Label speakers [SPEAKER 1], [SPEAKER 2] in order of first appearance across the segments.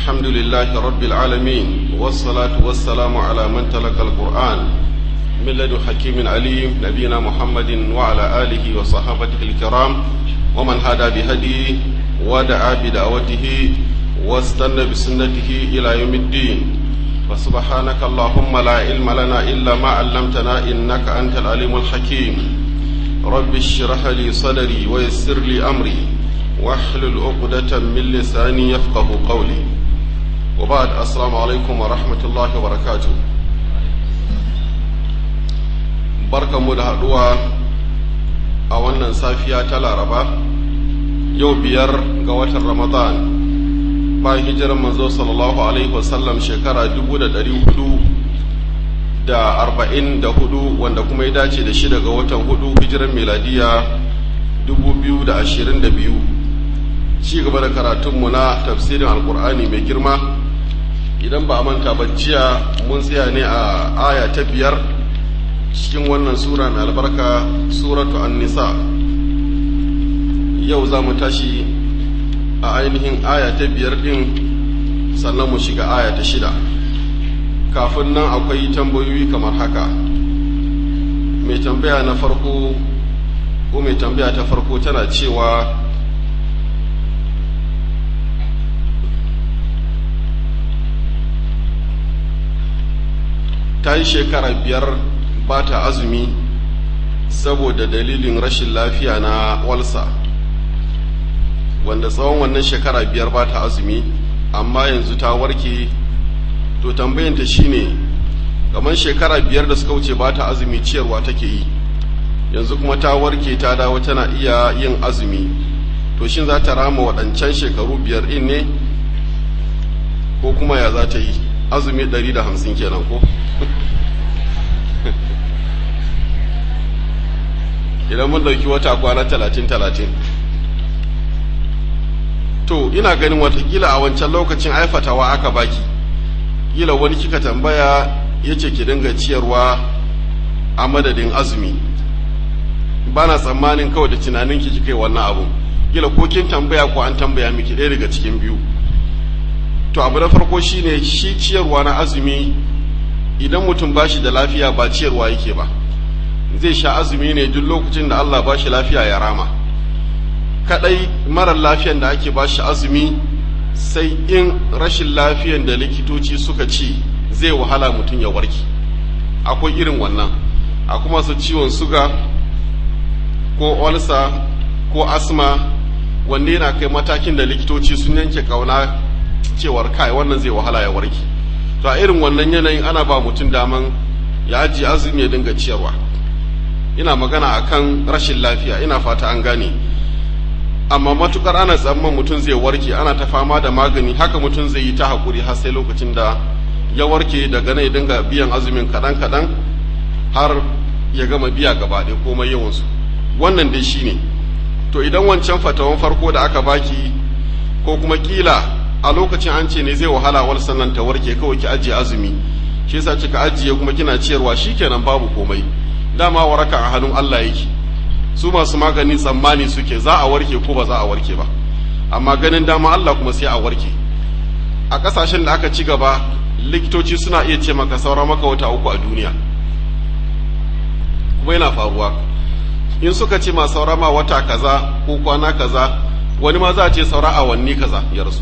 [SPEAKER 1] الحمد لله رب العالمين والصلاة والسلام على من تلقى القرآن من لدن حكيم عليم نبينا محمد وعلى آله وصحابته الكرام ومن هدى بهديه ودعا بدعوته واستنى بسنته إلى يوم الدين وسبحانك اللهم لا علم لنا إلا ما علمتنا إنك أنت العليم الحكيم رب اشرح لي صدري ويسر لي أمري واحلل عقدة من لساني يفقه قولي وبعد السلام عليكم ورحمة الله وبركاته barka mu da haɗuwa a wannan safiya ta laraba yau biyar ga watan ramadan bayan hijirar manzo sallallahu alaihi wasallam shekara dubu da ɗari hudu da arba'in da hudu wanda kuma ya dace da shida ga watan hudu hijirar miladiya dubu biyu da ashirin da biyu ci gaba da karatunmu na tafsirin alkur'ani mai girma idan ba a manta ba jiya mun tsaya ne a aya ta biyar cikin wannan sura mai albarka suratu an-nisa yau za mu tashi a ainihin aya ta biyar din sannan mu shiga aya ta shida kafin nan akwai tambayoyi kamar haka mai tambaya na farko ko mai tambaya ta farko tana cewa ta yi shekara biyar ba ta azumi saboda dalilin rashin lafiya na walsa wanda tsawon wannan shekara biyar ba ta azumi amma yanzu ta warke to tambayanta shine kamar shekara biyar da suka wuce ba ta azumi ciyarwa take yi yanzu kuma ta warke ta dawo tana iya yin azumi to shin za ta rama waɗancan shekaru biyar ɗin ne ko kuma ya za ta yi azumi ɗari da hamsin kenan ko idan mun ɗauki wata kwana talatin talatin to ina ganin watakila a wancan lokacin aifatawa aka baki kila wani kika tambaya ya ce ki dinga ciyarwa a madadin azumi ba na tsammanin kawai da tunanin ki kika yi wannan abu kila ko kin tambaya ko an tambaya miki ɗaya daga cikin biyu to abu na farko shine shi ciyarwa na azumi idan mutum ba shi da lafiya ba ciyarwa yake ba zai sha azumi ne duk lokacin da Allah ba shi lafiya ya rama kadai marar lafiyan da ake ba shi azumi sai in rashin lafiyan da likitoci suka ci zai wahala mutum ya warke akwai irin wannan a kuma su ciwon suga ko olsa ko asma wanda yana kai matakin da likitoci sun yanke kauna cewar kai wannan zai wahala ya warke to a irin wannan yanayin ana ba mutum daman ya ajiye azumi ya dinga ciyarwa ina magana akan rashin lafiya ina fata an gane amma matukar ana tsamman mutum zai warke ana ta fama da magani haka mutum zai yi ta hakuri har sai lokacin da ya warke daga nan ya dinga biyan azumin kaɗan kaɗan har ya gama biya gaba ɗaya komai yawansu wannan dai shine to idan wancan fatawan farko da aka baki ko kuma kila a lokacin an ce ne zai wahala wal sannan ta warke kawai ki ajiye azumi shi yasa kika ajiye kuma kina ciyarwa shikenan babu komai dama waraka a hannun Allah yake su masu magani tsammani suke za a warke ko ba za a warke ba amma ganin dama Allah kuma sai a warke a kasashen da aka ci gaba likitoci suna iya ce maka saura maka wata uku a duniya kuma yana faruwa in suka ce ma saura ma wata kaza ko kwana kaza wani ma za a ce saura awanni kaza ya rasu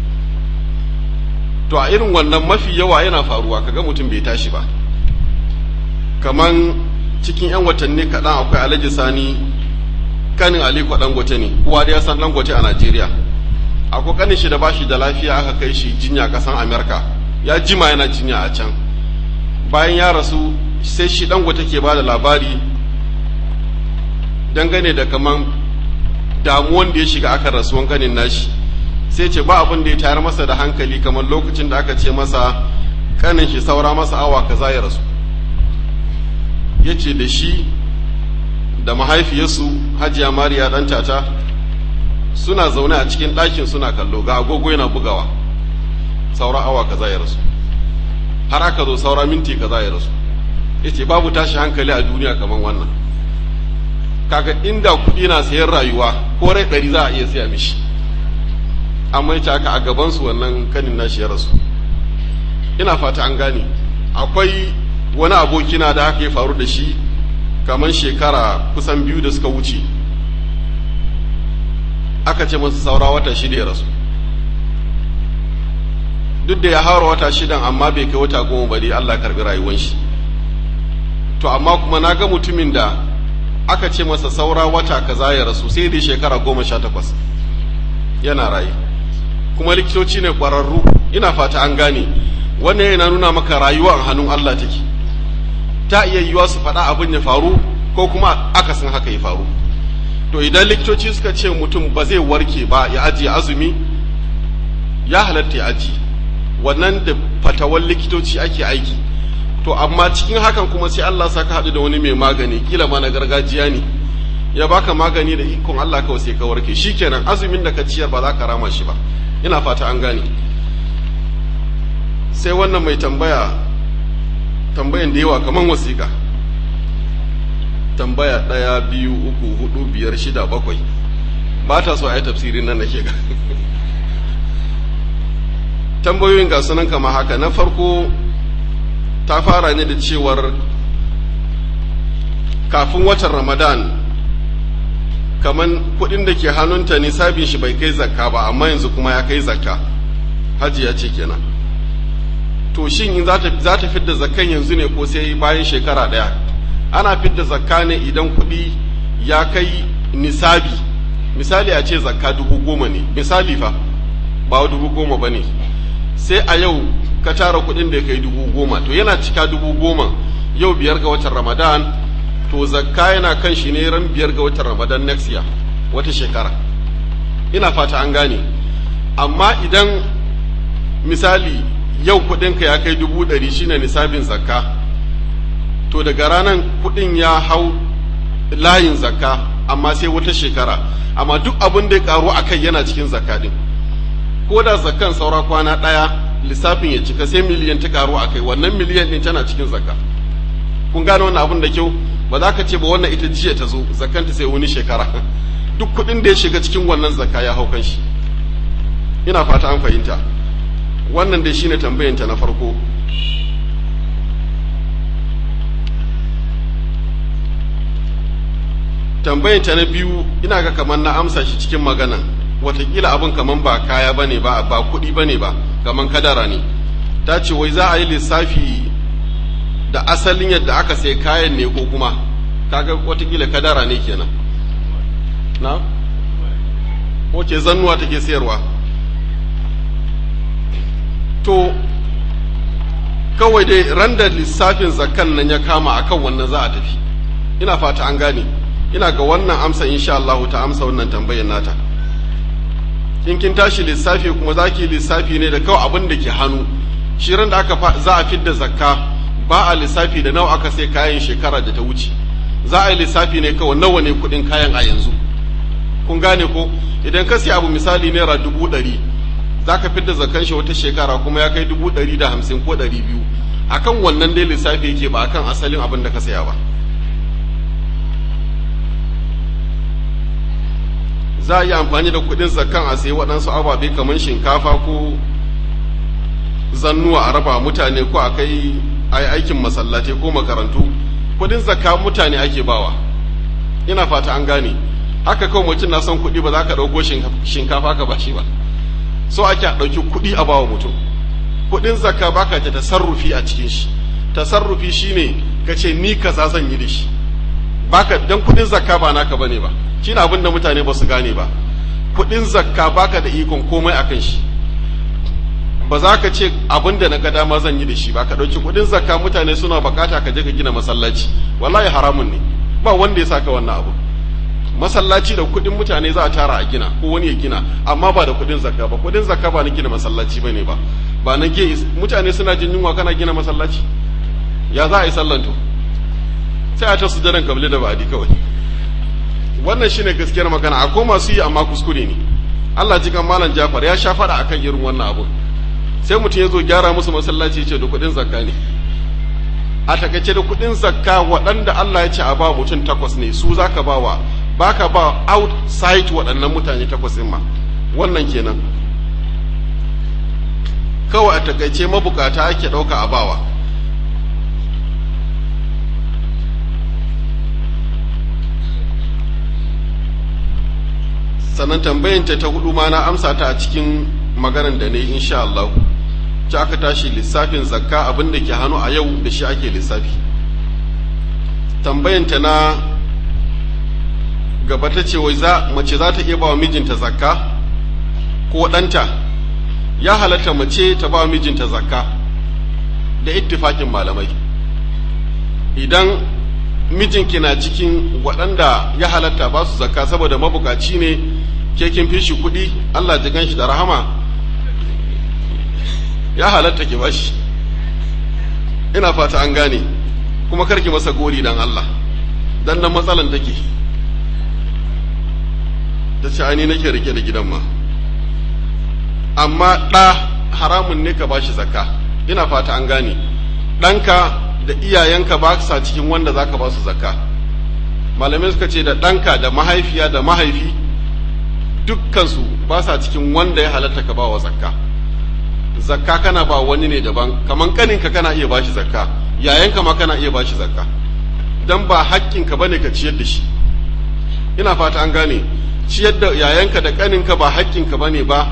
[SPEAKER 1] to a irin wannan mafi yawa yana faruwa kaga mutum bai tashi ba kaman cikin 'yan watanni kaɗan akwai alhaji sani kanin aliko dangote ne kowa da ya san dangote a najeriya akwai kanin shi da bashi da lafiya aka kai shi jinya kasan amerika ya jima yana jinya a can bayan ya rasu sai shi dangote ke ba da labari dangane da kaman damuwan da ya shiga aka rasuwan kanin nashi sai ce ba abin da ya tayar masa da hankali kamar lokacin da aka ce masa kanin shi saura masa awa kaza ya rasu ya ce da shi da mahaifiyarsu hajiya mariya ɗan tata suna zaune a cikin ɗakin suna kallo ga agogo yana bugawa saura awa kaza ya rasu har aka zo saura minti kaza ya rasu ya ce babu tashi hankali a duniya kamar wannan kaga inda kuɗi na sayan rayuwa ko rai ɗari za a iya siya mishi amma ya haka a gabansu wannan kanin nashi ya rasu ina fata an gane akwai wani abokina da haka ya faru da shi kamar shekara kusan biyu da suka wuce aka ce masa saura wata shida ya rasu duk da ya haura wata shidan amma bai kai wata goma ba dai Allah karbi rayuwar shi to amma kuma na ga mutumin da aka ce masa saura wata kaza ya rasu sai dai shekara goma sha takwas yana raye kuma likitoci ne ƙwararru ina fata an gane wannan yana nuna maka rayuwa a hannun Allah take ta iya yiwuwa su faɗa abin ya faru ko kuma akasin haka ya faru to idan likitoci suka ce mutum ba zai warke ba ya ajiye azumi ya halatta ya ajiye wannan da fatawan likitoci ake aiki to amma cikin hakan kuma sai Allah saka haɗu da wani mai magani kila ma na gargajiya ne ya baka magani da ikon Allah kawai sai ka warke shikenan azumin da ka ciyar ba za ka rama shi ba ina fata an gane sai wannan mai tambaya tambayan da yawa kaman wasiƙa tambaya ɗaya biyu uku hudu biyar shida bakwai ba ta so a yi tafsirin nan nake ga tambayoyin ga sunan kama haka na farko ta fara ne da cewar kafin watan ramadan kaman kudin da ke hannunta nisabin shi bai kai zakka ba amma yanzu kuma ya kai zakka hajiya ce kenan to shin in za ta fidda zakkan yanzu ne ko sai bayan shekara ɗaya ana fidda zakka ne idan kuɗi ya kai nisabi misali a ce zakka dubu goma ne misali fa ba dubu goma ba ne sai a yau ka tara kuɗin da ya kai dubu goma to yana cika dubu goma yau biyar ga watan ramadan to zakka yana kan shi ne ran biyar ga watan ramadan next year wata shekara ina fata an gane amma idan misali yau kuɗinka ya kai dubu ɗari shine nisabin zakka to daga ranar kuɗin ya hau layin zakka amma sai wata shekara amma duk abin da ya karu a kai yana cikin zakka din ko da zakkan saura kwana ɗaya lissafin ya cika sai miliyan ta karu a kai wannan miliyan ɗin tana cikin zakka kun gane wannan abin da kyau ba za ka ce ba wannan ita jiya ta zo zakkanta sai wani shekara duk kuɗin da ya shiga cikin wannan zakka ya hau kan shi ina fata an fahimta wannan dai shine tambayanta na farko tambayanta na biyu ina ga kamar na amsa shi cikin magana watakila abin kamar ba kaya bane ba ba kuɗi bane ba kamar kadara ne ta ce wai za a yi lissafi da asalin yadda aka sai kayan ne ko kuma kaga watakila kadara ne kenan na wace zannuwa take sayarwa to kawai dai ran da lissafin zakan nan ya kama akan wannan za a tafi ina fata an gane ina ga wannan amsa insha Allah ta amsa wannan tambayar nata in kin tashi lissafi kuma za ki lissafi ne da kawai abin da ke hannu shi ran da aka za a fidda zakka ba a lissafi da nawa aka sai kayan shekara da ta wuce za a yi lissafi ne kawai nawa ne kuɗin kayan a yanzu kun gane ko idan ka sai abu misali naira dubu ɗari za ka fidda zakan shi wata shekara kuma ya kai dubu ɗari da hamsin ko ɗari biyu akan wannan dai lissafi yake ba akan asalin abin da ka saya ba za a yi amfani da kuɗin zakan a sayi waɗansu ababe kamar shinkafa ko zannuwa a raba mutane ko a kai aikin masallatai ko makarantu kuɗin zakka mutane ake bawa ina fata an gane haka kawai mutum na son kuɗi ba za ka ɗauko shinkafa ka bashi ba so ake ɗauki kuɗi a bawa mutum kuɗin zakka baka ta tasarrufi a cikin shi tasarrufi shine ka ce ni kaza zan yi da shi baka dan kuɗin zakka ba naka bane ba shine abin da mutane ba su gane ba kuɗin zakka baka da ikon komai akan shi ba za ka ce abin da na ga dama zan yi da shi ba ka ɗauki kuɗin zakka mutane suna bukata ka je ka gina masallaci wallahi haramun ne ba wanda ya saka wannan abu masallaci da kuɗin mutane za a tara a gina ko wani ya gina amma ba da kuɗin zakka ba kuɗin zakka ba na gina masallaci bane ba ba na ge mutane suna jin yunwa kana gina masallaci ya za a yi sallan to sai a ta sujadan kabli da ba'adi kawai wannan shine gaskiyar magana akwai masu yi amma kuskure ne Allah ji kan malam Jafar ya sha faɗa akan irin wannan abu sai mutum ya zo gyara musu masallaci ya ce da kuɗin zakka ne a takaice da kuɗin zakka waɗanda Allah ya ce a ba mutum takwas ne su zaka ba wa baka ba outside waɗannan mutane takwas ɗin ma wannan kenan kawai a takaice mabukata ake ɗauka a bawa sannan tambayanta ta hudu ma na amsa ta a cikin maganar da ne insha Allah ci aka tashi lissafin zakka abin da ke hannu a yau da shi ake lissafi tambayanta na gaba ta ce wai mace za ta iya ba wa mijinta zakka ko ɗanta ya halatta mace ta ba wa mijinta zakka da ittifakin malamai idan mijinki na cikin waɗanda ya halatta ba su zakka saboda mabukaci ne ke kin fi shi kuɗi Allah ji ganshi da rahama ya halatta ki bashi ina fata an gane kuma karki masa gori dan Allah dan nan matsalan take ta ce ani nake rike da gidan ma amma ɗa haramun ne ka bashi zakka ina fata an gane ɗanka da iyayenka ba sa cikin wanda za ka ba su zakka malamai suka ce da ɗanka da mahaifiya da mahaifi dukkansu ba sa cikin wanda ya halatta ka ba wa zakka zakka kana ba wani ne daban kaman kaninka kana iya bashi zakka yayanka ma kana iya bashi zakka dan ba haƙƙinka bane ka ciyar da shi ina fata an gane ciyar da yayanka da kaninka ba haƙƙinka bane ba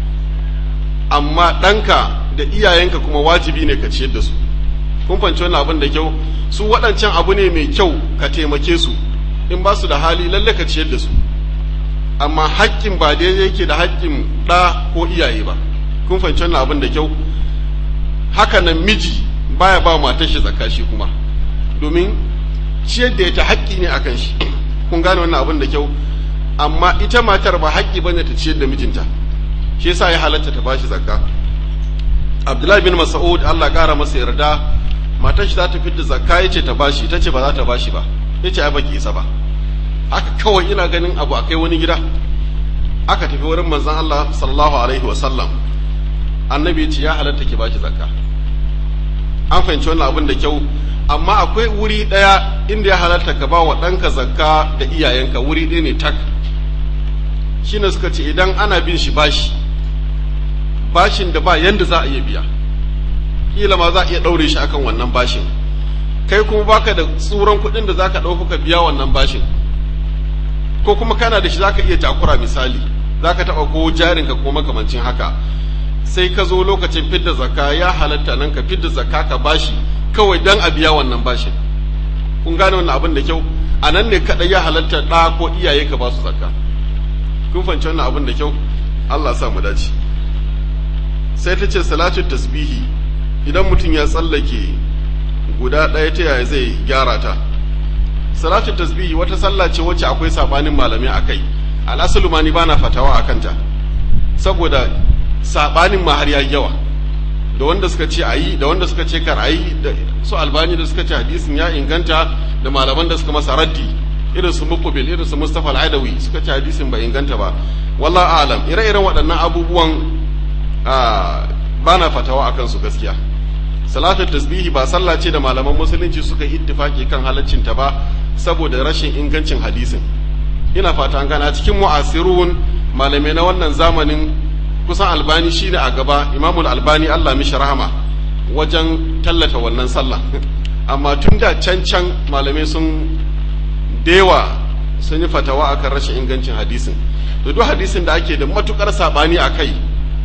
[SPEAKER 1] amma ɗanka da iyayenka kuma wajibi ne ka ciyar da su kun fahimci wannan abin da kyau su waɗancan abu ne mai kyau ka taimake su in ba su da hali lalle ka ciyar da su amma haƙƙin ba daidai yake da haƙƙin ɗa ko iyaye ba kun fahimci wannan abin da kyau haka nan miji baya ba matar shi zakka shi kuma domin ciyar da ta haƙƙi ne akan shi kun gane wannan abin da kyau amma ita matar ba haƙƙi bane ta ciyar da mijinta shi yasa ya halatta ta bashi zakka Abdullahi bin Mas'ud Allah ƙara masa yarda matar shi za ta fidda zakka yace ta bashi ita ce ba za ta bashi ba yace ai baki isa ba haka kawai ina ganin abu akai wani gida aka tafi wurin manzon Allah sallallahu alaihi wa sallam annabi ya ce ya halatta ki bashi zakka an fahimci wannan abin da kyau amma akwai wuri ɗaya inda ya halatta ka ba wa ɗanka zakka da iyayenka wuri ɗaya ne tak shine suka ce idan ana bin shi bashi bashin da ba yanda za a iya biya kila ma za a iya ɗaure shi akan wannan bashin kai kuma baka da tsuran kuɗin da za ka ɗauko ka biya wannan bashin ko kuma kana da shi za ka iya takura misali za ka taɓa ko jarinka ko makamancin haka sai ka zo lokacin fidda zakka ya halatta nan ka fidda zakka ka bashi kawai dan a biya wannan bashin kun gane wannan abin da kyau a nan ne kaɗai ya halatta ɗa ko iyaye ka ba su zakka kun fahimci wannan abin da kyau Allah sa mu dace sai ta ce salatu tasbihi idan mutum ya tsallake guda ɗaya ta yaya zai gyara ta salatu tasbihi wata sallah ce wacce akwai sabanin malamai akai al'asalu ma ni bana fatawa akan ta saboda sabanin ma har yayi yawa da wanda suka ce ayi da wanda suka ce kar ayi da su albani da suka ce hadisin ya inganta da malaman da suka masa raddi irin su muqbil irin su mustafa al-adawi suka ce hadisin ba inganta ba wallahi alam ire-iren waɗannan abubuwan ba na fatawa akan su gaskiya salatul tasbihi ba sallah ce da malaman musulunci suka ittifaki kan halaccin ta ba saboda rashin ingancin hadisin ina fata an gana cikin mu'asirun malamai na wannan zamanin kusan albani shine a gaba imamul albani Allah mishi rahama wajen tallata wannan sallah amma tun da can can malamai sun dewa sun yi fatawa akan rashin ingancin hadisin da duk hadisin da ake da matukar sabani a kai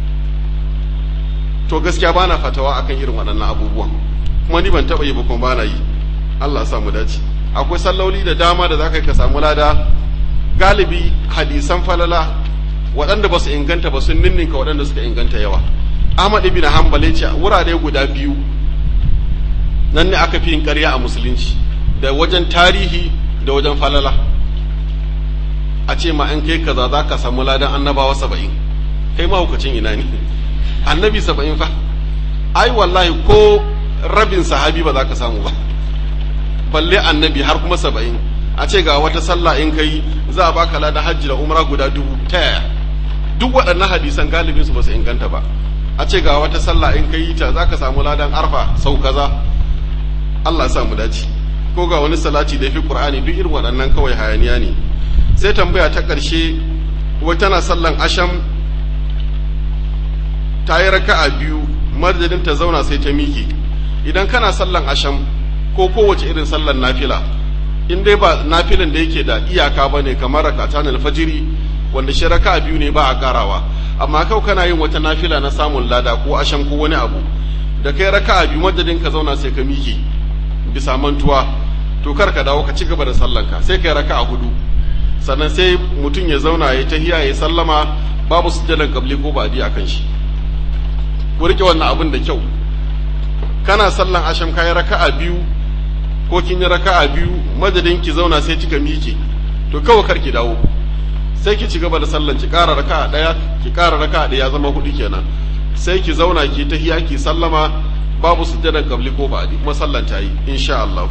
[SPEAKER 1] to gaskiya bana fatawa akan irin waɗannan abubuwan kuma ni ban taɓa yi ba kuma bana yi Allah sa mu dace akwai salloli da dama da zaka ka samu lada galibi hadisan falala waɗanda ba su inganta ba sun ninninka waɗanda suka inganta yawa Ahmad ibn Hanbal ya ce wurare guda biyu nan ne aka fi yin ƙarya a musulunci da wajen tarihi da wajen falala a ce ma an kai kaza za ka samu ladan annabawa saba'in kai mahaukacin ina ne annabi saba'in fa ai wallahi ko rabin sahabi ba za ka samu ba balle annabi har kuma saba'in a ce ga wata sallah in kai za a baka ladan hajji da umra guda dubu ta yaya duk waɗannan hadisan galibin su ba su inganta ba a ce ga wata sallah in kai ta za ka samu ladan arfa sau kaza Allah ya sa mu dace ko ga wani salati da fi qur'ani duk irin waɗannan kawai hayaniya ne sai tambaya ta ƙarshe wai tana sallan asham ta yi raka'a biyu madadin ta zauna sai ta miƙe idan kana sallan asham ko kowace irin sallan nafila in dai ba nafilan da yake da iyaka ba ne kamar rakatan alfajiri wanda shi raka biyu ne ba a karawa amma kau kana yin wata nafila na samun lada ko asham ko wani abu da kai raka biyu madadin ka zauna sai ka miƙe bisa mantuwa to kar ka dawo ka ci gaba da sallanka sai kai raka a hudu sannan sai mutum ya zauna ya tahiya ya sallama babu sujjadan kabli ko ba a kan shi ku rike wannan abin da kyau kana sallan asham kayi raka'a biyu ko kin yi raka'a biyu madadin ki zauna sai kika miƙe to kawai kar ki dawo sai ki ci gaba da sallan ki ƙara raka'a ɗaya ki ƙara raka'a ɗaya zama hudu kenan sai ki zauna ki tahiya ki sallama babu sujjadan kabli ko ba kuma sallan ta yi insha Allah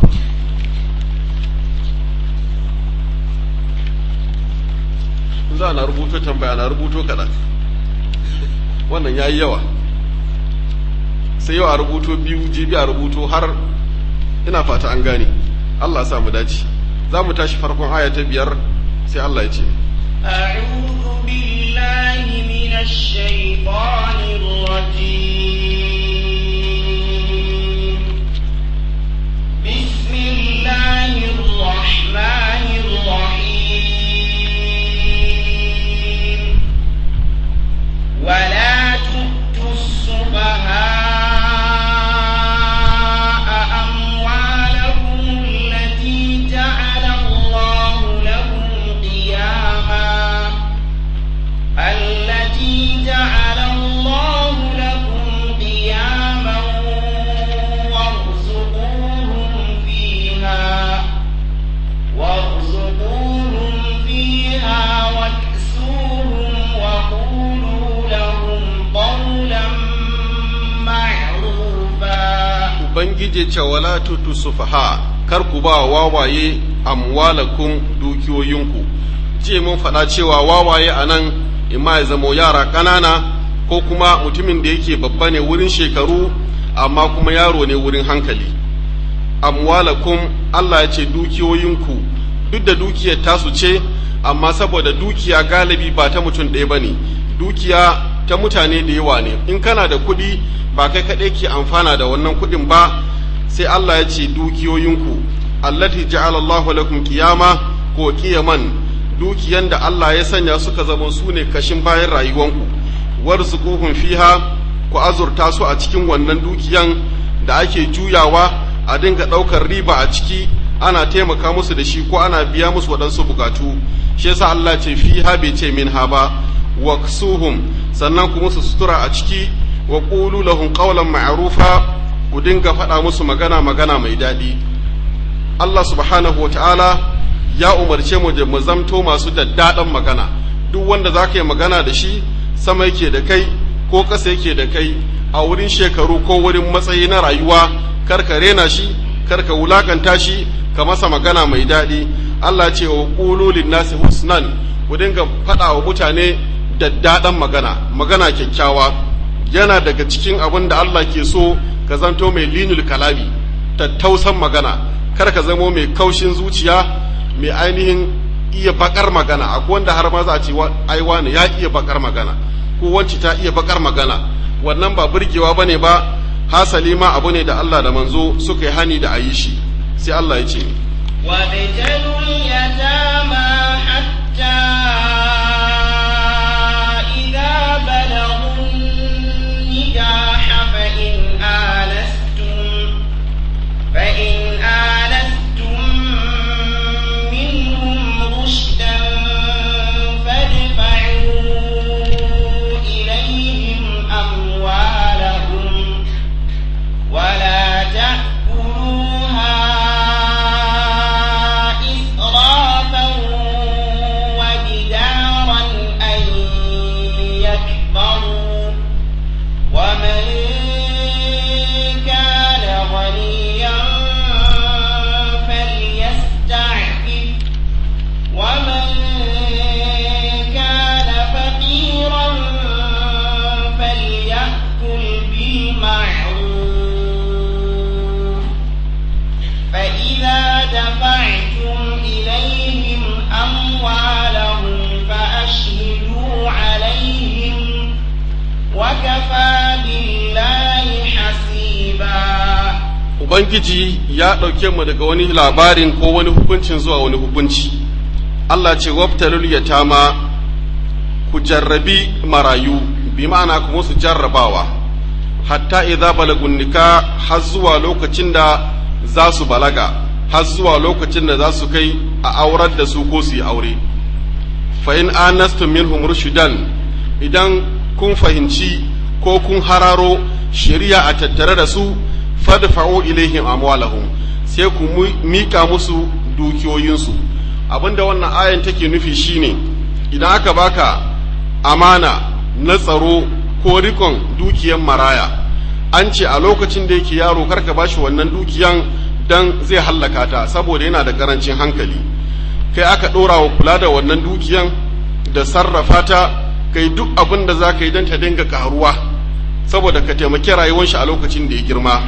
[SPEAKER 1] za na rubuto tambaya na rubuto kaɗan wannan ya yi yawa sai yau a rubuto biyu jibi a rubuto har ina fata an gane Allah sa mu dace za mu tashi farkon aya ta biyar sai Allah ya ce
[SPEAKER 2] أعوذ بالله من الشيطان الرجيم بسم الله الرحمن الرحيم ولا تؤتوا السفهاء أموالكم التي جعل الله لكم قياما التي جعل الله لكم قياما وارزقوهم فيها وارزقوهم فيها واكسوهم وقولوا لهم قولا معروفا
[SPEAKER 1] ubangiji ce wala tutu sufaha kar ku ba wawaye amwalakum dukiyoyinku ce mun faɗa cewa wawaye a nan imma ya zamo yara ƙanana ko kuma mutumin da yake babba ne wurin shekaru amma kuma yaro ne wurin hankali amwalakum Allah ya ce dukiyoyinku duk da dukiyar tasu ce amma saboda dukiya galibi ba ta mutum ɗaya ba ne dukiya ta mutane da yawa ne in kana da kuɗi ba kai kaɗai ke amfana da wannan kuɗin ba sai Allah ya ce dukiyoyinku allati ja'ala Allahu lakum qiyama ko qiyaman dukiyan da Allah ya sanya suka zama su ne kashin bayan rayuwanku warzuquhum fiha ku azurta su a cikin wannan dukiyan da ake juyawa a dinga ɗaukar riba a ciki ana taimaka musu da shi ko ana biya musu waɗansu bukatu shi yasa Allah ce fiha bai ce minha ba waksuhum sannan ku musu sutura a ciki wa qulu lahum qawlan ma'rufa ku dinga faɗa musu magana magana mai daɗi Allah subhanahu wata'ala ya umarce mu da mu zamto masu daddaɗan magana duk wanda za ka yi magana da shi sama yake da kai ko ƙasa yake da kai a wurin shekaru ko wurin matsayi na rayuwa kar ka rena shi kar ka wulakanta shi ka masa magana mai daɗi Allah ce wa qulu nasi husnan ku dinga faɗa wa mutane daddaɗan magana magana kyakkyawa yana daga cikin abin da Allah ke so ka zanto mai linul kalami tattausan magana kar ka zamo mai kaushin zuciya mai ainihin iya bakar magana akwai wanda har ma za a ce ai wani ya iya bakar magana ko wanci ta iya bakar magana wannan ba burgewa bane ba hasali ma abu ne da Allah da manzo suka yi hani da ayi shi sai Allah ya ce
[SPEAKER 2] وابتلوا اليتامى حتى إذا بلغوا النكاح فإن آنستم فإن آنستم منهم رشدا فادفعوا إليهم أموالهم ولا تأكلوها إسرافا وبدارا أن يكبروا
[SPEAKER 1] ubangiji ya ɗauke mu daga wani labarin ko wani hukuncin zuwa wani hukunci Allah ce wabtalul yatama ku jarrabi marayu bi ma'ana ku musu jarrabawa hatta idza balagun nika har zuwa lokacin da za su balaga har zuwa lokacin da za su kai a aurar da su ko su yi aure fa in anastum minhum rushdan idan kun fahimci ko kun hararo shari'a a tattare da su fadfa'u ilaihim amwalahum sai ku mika musu dukiyoyinsu abinda wannan ayan take nufi shine idan aka baka amana na tsaro ko rikon dukiyan maraya an ce a lokacin da yake yaro karka bashi wannan dukiyan dan zai hallaka ta saboda yana da karancin hankali kai aka ɗora wa kula da wannan dukiyan da sarrafa ta kai duk abin da za ka yi don ta dinga karuwa saboda ka taimaki rayuwar shi a lokacin da ya girma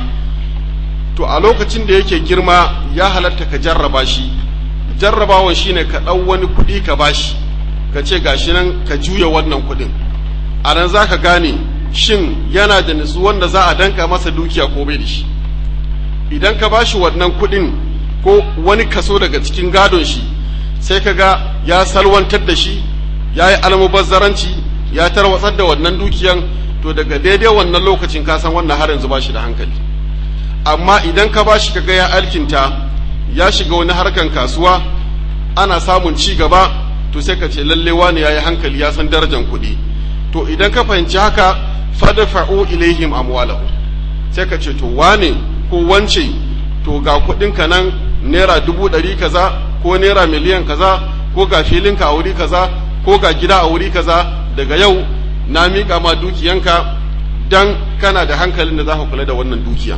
[SPEAKER 1] to a lokacin da yake girma ya halatta ka jarraba shi jarrabawan shine ka ɗau wani kuɗi ka bashi ka ce gashi nan ka juya wannan kuɗin a nan za ka gane shin yana da nutsu wanda za a danka masa dukiya ko bai da shi idan ka bashi wannan kuɗin ko wani kaso daga cikin gadon shi sai ka ga ya salwantar da shi ya yi almubazzaranci ya tarwatsar da wannan dukiyan to daga daidai wannan lokacin ka san wannan har yanzu ba shi da hankali amma idan ka ba shi kaga ya alkinta ya shiga wani harkan kasuwa ana samun ci gaba to sai ka ce lalle wani yayi hankali ya san darajar kuɗi to idan ka fahimci haka fadfa'u ilaihim amwalahu sai ka ce to wane ko wance to ga kuɗin ka nan naira dubu ɗari kaza ko naira miliyan kaza ko ga filinka a wuri kaza ko ga gida a wuri kaza daga yau na miƙa ma dukiyanka dan kana da hankalin da za ka kula da wannan dukiya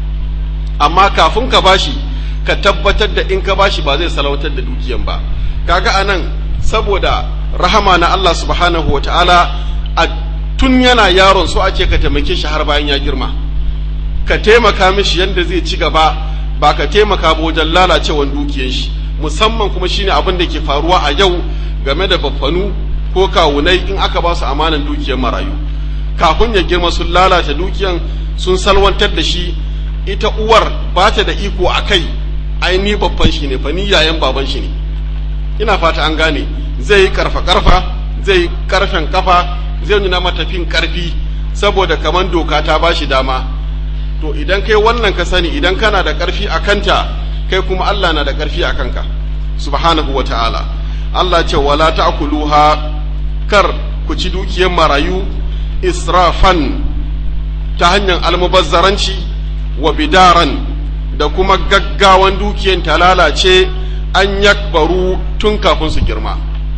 [SPEAKER 1] amma kafin ka bashi ka tabbatar da in ka bashi ba zai salautar da dukiyan ba kaga anan saboda rahama na Allah subhanahu wataala a tun yana yaron so ake ka taimake shi har bayan ya girma ka taimaka mishi yadda zai ci gaba ba ka taimaka ba wajen lalacewan dukiyan shi musamman kuma shine abin da ke faruwa a yau game da baffanu ko kawunai in aka ba su amanan dukiyar marayu kafin ya girma sun lalata dukiyan sun salwantar da shi ita uwar ba ta da iko a kai ai ni babban shi ne fa ni yayan baban shi ne ina fata an gane zai yi karfa karfa zai yi karfen kafa zai nuna mata fin karfi saboda kaman doka ta ba shi dama to idan kai wannan ka sani idan kana da karfi a kanta kai kuma Allah na da karfi a kanka subhanahu wa ta'ala Allah ce wala ta'kuluha kar ku ci dukiyar marayu israfan ta hanyar almubazzaranci wa bidaran da kuma gaggawan dukiyar ta lalace an yakbaru tun kafin su girma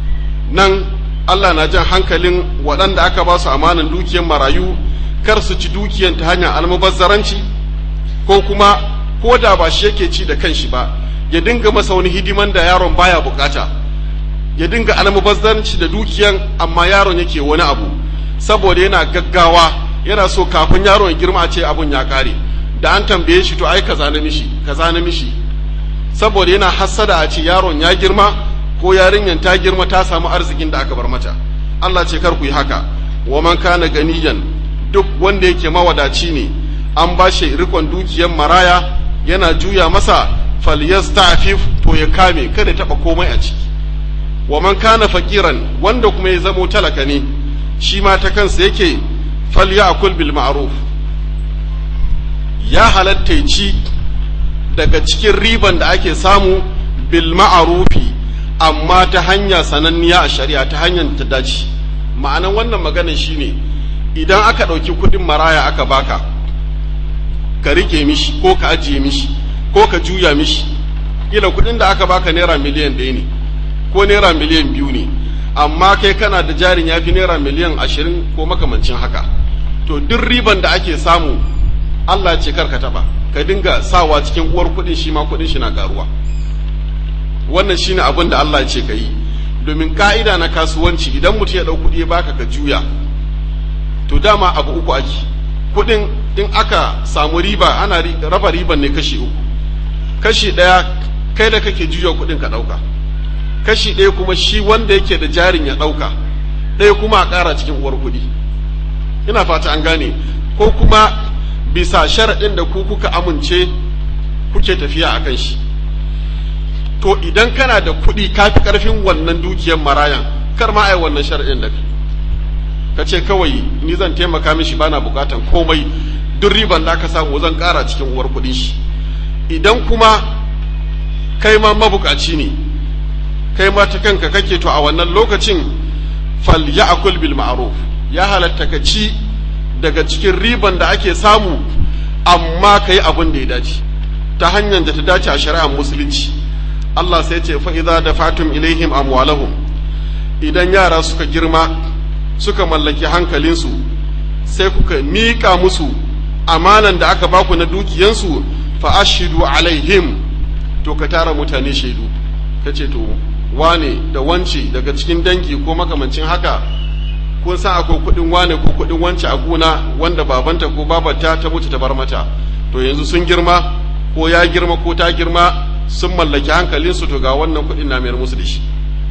[SPEAKER 1] nan Allah na jan hankalin waɗanda aka ba su amanan dukiyar marayu kar su ci dukiyar ta hanyar almubazzaranci ko kuma ko da ba shi yake ci da kanshi ba ya dinga masa wani hidiman da yaron baya bukata ya dinga almubazzaranci da dukiyan amma yaron yake wani abu saboda yana gaggawa yana so kafin yaron ya girma a ce abun ya kare da an tambaye shi to ai kaza na mishi kaza na mishi saboda yana hassada a ce yaron ya girma ko yarinyan ta girma ta samu arzikin da aka bar mata Allah ce kar ku yi haka wa man kana ganiyan duk wanda yake mawadaci ne an ba shi rikon dukiyan maraya yana juya masa falyastafif to ya kame kada ya taba komai a ciki wa man kana fakiran wanda kuma ya zamo talaka ne shi ma ta kansa yake falyakul bil ma'ruf ya halatta ci daga cikin riban da ake samu bil ma'rufi amma ta hanya sananniya a shari'a ta hanyar ta dace ma'anan wannan maganar shine idan aka ɗauki kuɗin maraya aka baka ka rike mishi ko ka ajiye mishi ko ka juya mishi kila kuɗin da aka baka naira miliyan ɗaya ne ko naira miliyan biyu ne amma kai kana da jarin ya fi naira miliyan ashirin ko makamancin haka to duk riban da ake samu Allah ce kar ka taɓa ka dinga sawa cikin uwar kuɗin shi ma kuɗin shi na karuwa wannan shine abin da Allah ce ka yi domin ka'ida na kasuwanci idan mutum ya ɗau kuɗi ya baka ka juya to dama abu uku ake kuɗin in aka samu riba ana raba riban ne kashi uku kashi ɗaya kai da kake juya kuɗin ka ɗauka kashi ɗaya kuma shi wanda yake da jarin ya ɗauka ɗaya kuma a ƙara cikin uwar kuɗi ina fata an gane ko kuma bisa sharaɗin da ku kuka amince kuke tafiya a kan shi to idan kana da kuɗi ka fi ƙarfin wannan dukiyar marayan kar ma ai wannan shar'in da ka ce kawai ni zan taimaka mishi bana bukatan komai duk riban da aka samu zan ƙara cikin uwar kuɗin shi idan kuma kai ma mabukaci ne kai ma ta kanka kake to a wannan lokacin fal ya'kul bil ma'ruf ya halatta ka ci daga cikin riban da ake samu amma kai abin da ya dace ta hanyar da ta dace a shari'ar musulunci Allah sai ce fa idza dafatum ilaihim amwalahum idan yara suka girma suka mallaki hankalinsu sai kuka miƙa musu amanan da aka baku na dukiyansu fa ashidu alaihim to ka tara mutane shaidu ka ce to wane da wance daga cikin dangi ko makamancin haka kun san akwai kuɗin wane ko kuɗin wance a gona wanda babanta ko babata ta mutu ta bar mata to yanzu sun girma ko ya girma ko ta girma sun mallaki hankalinsu to ga wannan kuɗin na mayar musu da shi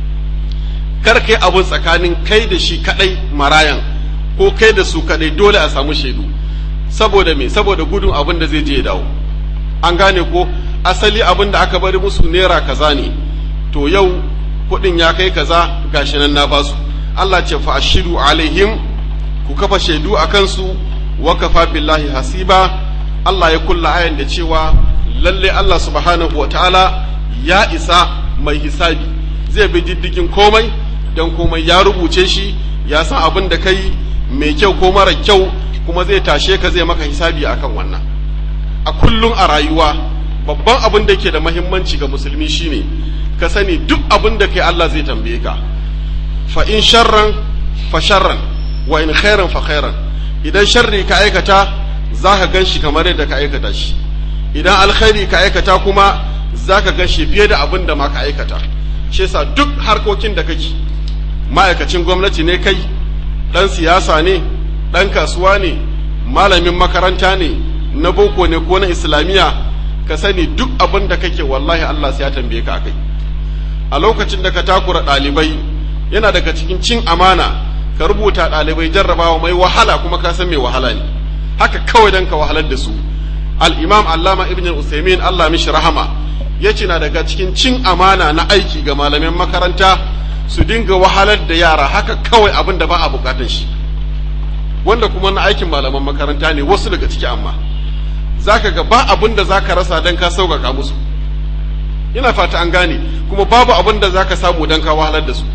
[SPEAKER 1] kar kai abun tsakanin kai da shi kadai marayan ko kai da su kadai dole a samu shaidu saboda me saboda gudun abin da zai je ya dawo an gane ko asali abin da aka bari musu naira kaza ne to yau kuɗin ya kai kaza gashi nan na basu Allah ce fa ashidu alaihim ku kafa shaidu a kansu wa kafa billahi hasiba Allah ya kulla ayan da cewa lalle Allah subhanahu wa ta'ala ya isa mai hisabi zai bi diddigin komai don komai ya rubuce shi ya san abin da kai mai kyau ko mara kyau kuma zai tashe ka zai maka hisabi akan wannan a kullum a rayuwa babban abin da ke da mahimmanci ga musulmi shine ka sani duk abin da kai Allah zai tambaye ka fa in sharran fa sharran wa in khairan fa khairan idan sharri ka aikata za ka gan shi kamar yadda ka aikata shi idan alkhairi ka aikata kuma za ka gan shi fiye da abin da ma ka aikata shi yasa duk harkokin da kake ma'aikacin gwamnati ne kai ɗan siyasa ne ɗan kasuwa ne malamin makaranta ne na boko ne ko na islamiyya ka sani duk abin da kake wallahi Allah sai ya tambaye ka kai a lokacin da ka takura ɗalibai yana daga cikin cin amana ka rubuta ɗalibai jarrabawa mai wahala kuma ka san mai wahala ne haka kawai dan ka wahalar da su al-imam allama ibn usaimin Allah mishi rahama yace na daga cikin cin amana na aiki ga malaman makaranta su dinga wahalar da yara haka kawai abin da ba a bukatan shi wanda kuma na aikin malaman makaranta ne wasu daga ciki amma zaka ga ba abin da zaka rasa dan ka sauƙaƙa musu ina fata an gane kuma babu abin da zaka samu dan ka wahalar da su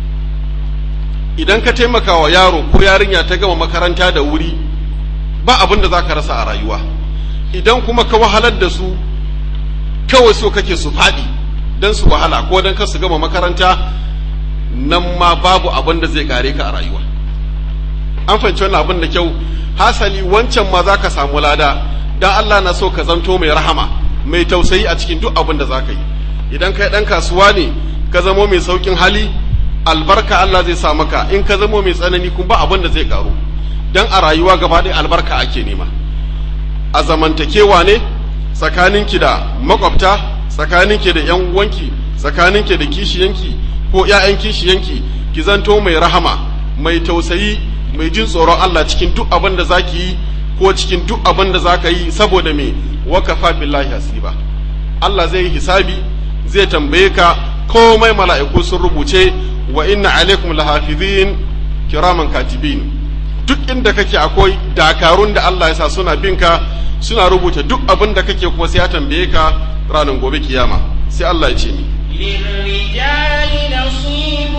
[SPEAKER 1] idan ka taimaka wa yaro ko yarinya ta gama makaranta da wuri ba abin da zaka rasa a rayuwa idan kuma ka wahalar da su kawai so kake su faɗi don su wahala ko don kar su gama makaranta nan ma babu abin da zai kare ka a rayuwa an fahimci wannan abin da kyau hasali wancan ma za ka samu lada dan Allah na so ka zanto mai rahama mai tausayi a cikin duk abin da za ka yi idan kai ɗan kasuwa ne ka zamo mai saukin hali albarka Allah zai sa maka in ka zamo mai tsanani kuma ba abin da zai karu dan a rayuwa gaba ɗaya albarka ake nema a zamantakewa ne tsakaninki da makwabta tsakaninki da yan uwanki tsakaninki da kishiyanki ko ƴaƴan kishiyanki ki zanto mai rahama mai tausayi mai jin tsoron Allah cikin duk abin da zaki yi ko cikin duk abin da zaka yi saboda me wakafa billahi hasiba Allah zai yi hisabi zai tambaye ka komai mala'iku sun rubuce wa inna alaikum lahafizin kiraman katibin duk inda kake akwai dakarun da Allah ya sa suna bin ka suna rubuta duk abin da kake kuma sai ya tambaye ka ranar gobe kiyama sai Allah ya ce ni
[SPEAKER 2] للرجال نصيب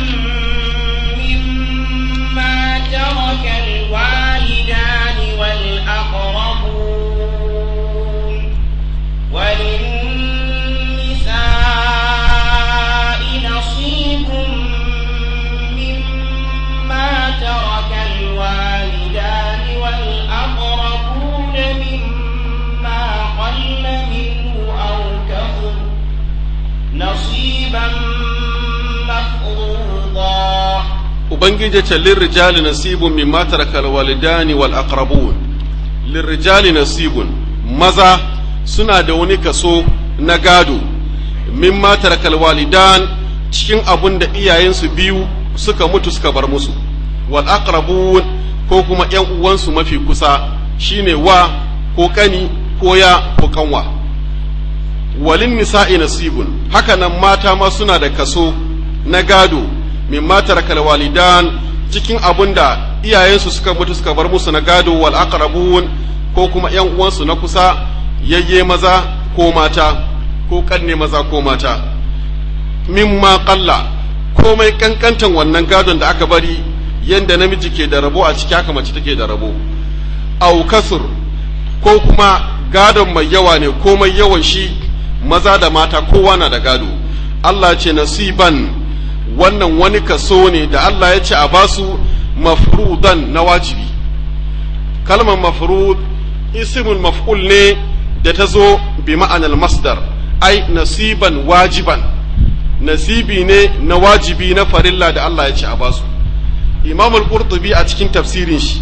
[SPEAKER 2] مما ترك الوالدان والأقربون وللنساء نصيب مما ترك الوالدان والأقربون مما قل منه أو كثر نصيبا مفروضا
[SPEAKER 1] ubangiji ce lirrijali nasibun mimma taraka alwalidani wal aqrabun lirrijali nasibun maza suna da wani kaso na gado mimma taraka alwalidan cikin abun da iyayensu biyu suka mutu suka bar musu wal aqrabun ko kuma ƴan uwansu mafi kusa shine wa ko kani ko ya ko kanwa walin nisa'i nasibun haka nan mata ma suna da kaso na gado min matar walidan cikin abun da iyayensu suka mutu suka bar musu na gado wal aqrabun ko kuma yan uwansu na kusa yayye maza ko mata ko kanne maza ko mata mimma qalla komai kankantan wannan gadon da aka bari yanda namiji ke da rabo a ciki haka mace take da rabo au kasur ko kuma gadon mai yawa ne komai yawan shi maza da mata kowa na da gado Allah ce nasiban wannan wani kaso ne da Allah ya ce a basu mafrudan na wajibi kalmar mafrud ismul maf'ul ne da ta zo bi ma'anar masdar ai nasiban wajiban nasibi ne na wajibi na farilla da Allah ya ce a basu imam al-qurtubi a cikin tafsirin shi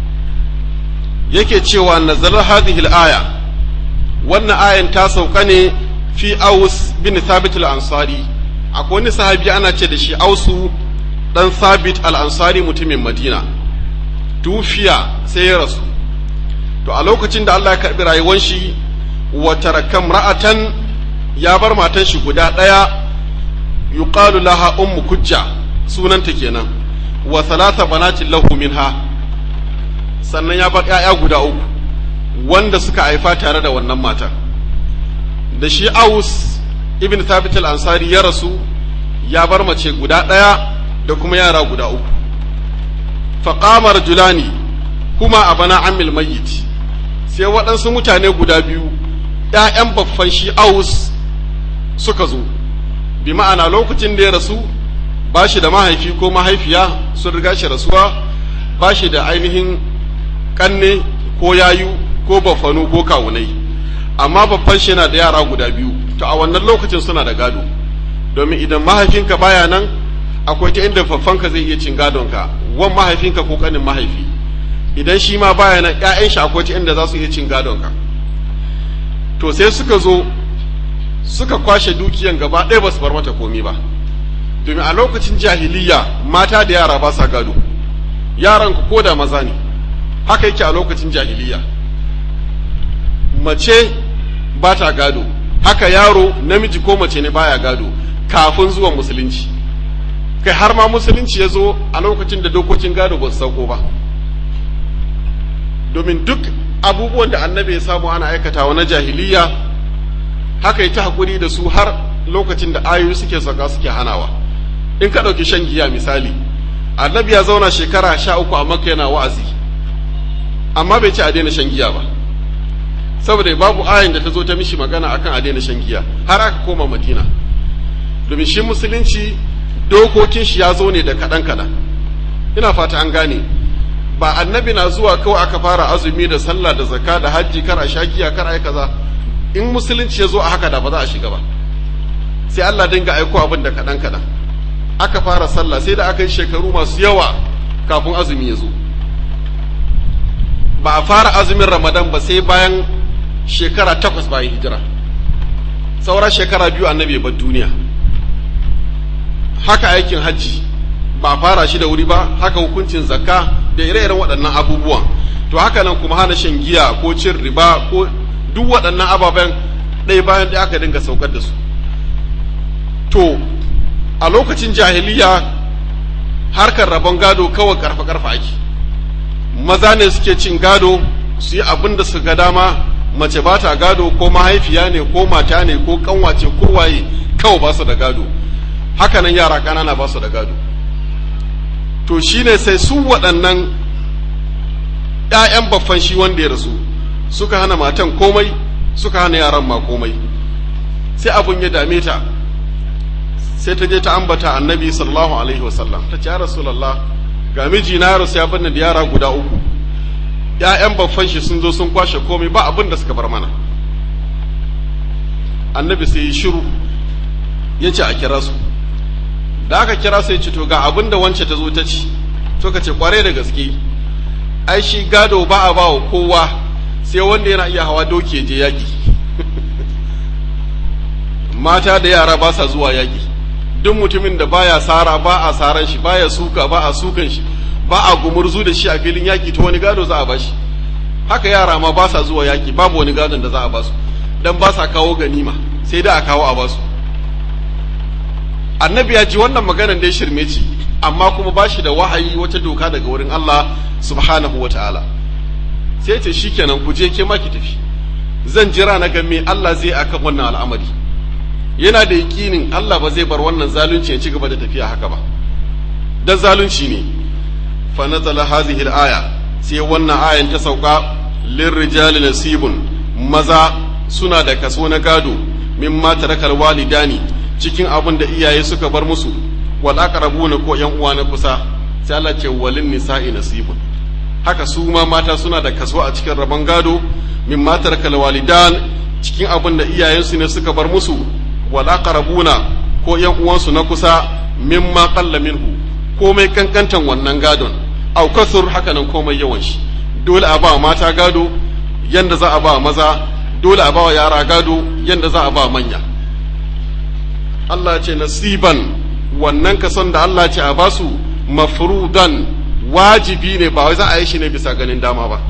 [SPEAKER 1] yake cewa nazar hadhihi al-aya wannan ayan ta sauka ne fi aus bin thabit al-ansari akwai wani sahabi ana ce da shi ausu dan thabit al-ansari mutumin madina tufiya sai ya rasu to a lokacin da Allah ya karbi rayuwar shi wa tarakam ra'atan ya bar matan shi guda daya yuqalu laha ummu kujja sunanta kenan wa thalatha banatin lahu minha sannan ya bar ƴaƴa guda uku wanda suka haifa tare da wannan matar da shi aus ibn thabit al-ansari ya rasu ya bar mace guda ɗaya da kuma yara guda uku faqama rajulani kuma abana amil mayyit sai waɗansu mutane guda biyu ‘ya'yan baffan shi aus suka zo bi ma'ana lokacin da ya rasu ba shi da mahaifi ko mahaifiya sun riga shi rasuwa ba shi da ainihin ƙanne ko yayu ko baffanu ko kawunai amma babban shi yana da yara guda biyu to a wannan lokacin suna da gado domin idan mahaifinka baya nan akwai ta inda faffanka zai iya cin gadonka wan mahaifinka ko kanin mahaifi idan shi ma baya nan ƴaƴan shi akwai ta inda za su iya cin gadonka to sai suka zo suka kwashe dukiyan gaba ɗaya ba su bar mata komi ba domin a lokacin jahiliya mata da yara ba sa gado yaran ku ko da maza ne haka yake a lokacin jahiliya mace ba ta gado haka yaro namiji ko mace ne baya gado kafin zuwan musulunci kai har ma musulunci ya zo a lokacin da dokokin gado ba su sauko ba domin duk abubuwan da annabi ya samu ana aikatawa na jahiliya haka yi ta haƙuri da su har lokacin da ayoyi suke sauka suke hanawa in ka ɗauki shan giya misali annabi ya zauna shekara sha uku a makka yana wa'azi amma bai ce a daina shan giya ba saboda babu ayin da ta zo ta mishi magana akan a daina shan giya har aka koma madina domin shi musulunci dokokin shi ya zo ne da kaɗan kaɗan ina fata an gane ba annabi na zuwa kawai aka fara azumi da sallah da zakka da hajji kar a sha giya kar a yi kaza in musulunci ya zo a haka da ba za a shiga ba sai Allah dinga aiko abin da kaɗan kaɗan aka fara sallah sai da aka yi shekaru masu yawa kafin azumi ya zo ba a fara azumin ramadan ba sai bayan shekara takwas bayan hijira saura shekara biyu annabi bar duniya haka aikin hajji ba a fara shi da wuri ba haka hukuncin zakka da ire-iren waɗannan abubuwan to haka nan kuma hana shan giya ko cin riba ko duk waɗannan ababen ɗaya bayan ɗaya aka dinga saukar da su to a lokacin jahiliya harkar rabon gado kawai karfa-karfa ake maza ne suke cin gado su yi abin da su ga dama mace ba ta gado ko mahaifiya ne ko mata ne ko kanwace ko waye kawai ba su da gado hakanan yara ƙanana ba su da gado to shine sai su waɗannan ‘ya'yan baffan shi wanda ya rasu suka hana matan komai suka hana yaran ma komai sai abun ya dame ta sai ta je ta ambata annabi sallallahu alaihi wasallam ta ce ya rasulallah ga miji na rasu ya bani da yara guda uku ‘ya'yan baffan shi sun zo sun kwashe komai ba abin da suka bar mana annabi sai ya shiru ya ce a kira su da aka kira sai ce to ga abin da wance ta zo ta ci suka ce kware da gaske ai shi gado ba a ba wa kowa sai wanda yana iya hawa doki je yaƙi mata da yara ba sa zuwa yaƙi duk mutumin da baya sara ba a saran shi baya suka ba a sukan shi ba a gumurzu da shi a filin yaƙi to wani gado za a bashi haka yara ma ba sa zuwa yaƙi babu wani gadon da za a basu dan ba sa kawo ganima sai da a kawo a basu annabi ya ji wannan maganar da ya shirme ci amma kuma ba shi da wahayi wata doka daga wurin Allah subhanahu wa ta'ala sai ce shikenan ku je ke ma ki tafi zan jira na ga me Allah zai akan wannan al'amari yana da yakinin Allah ba zai bar wannan zalunci ya ci gaba da tafiya haka ba dan zalunci ne fa nazala hadhihi al-aya sai wannan ayan ta sauka lirrijali nasibun maza suna da kaso na gado mimma tarakal walidani cikin abin da iyaye suka bar musu wal aqrabuna ko yan uwa na kusa sai Allah ce walin nisa'i nasibun haka su ma mata suna da kaso a cikin rabon gado mimma tarakal walidan cikin abin da iyayensu ne suka bar musu wal aqrabuna ko yan uwansu na kusa mimma qalla minhu komai kankantan wannan gadon au kasur haka nan komai yawan shi dole a ba mata gado yanda za a ba maza dole a ba wa yara gado yanda za a ba manya Allah ce nasiban wannan kason da Allah ce a basu mafrudan wajibi ne ba wai za a yi shi ne bisa ganin dama ba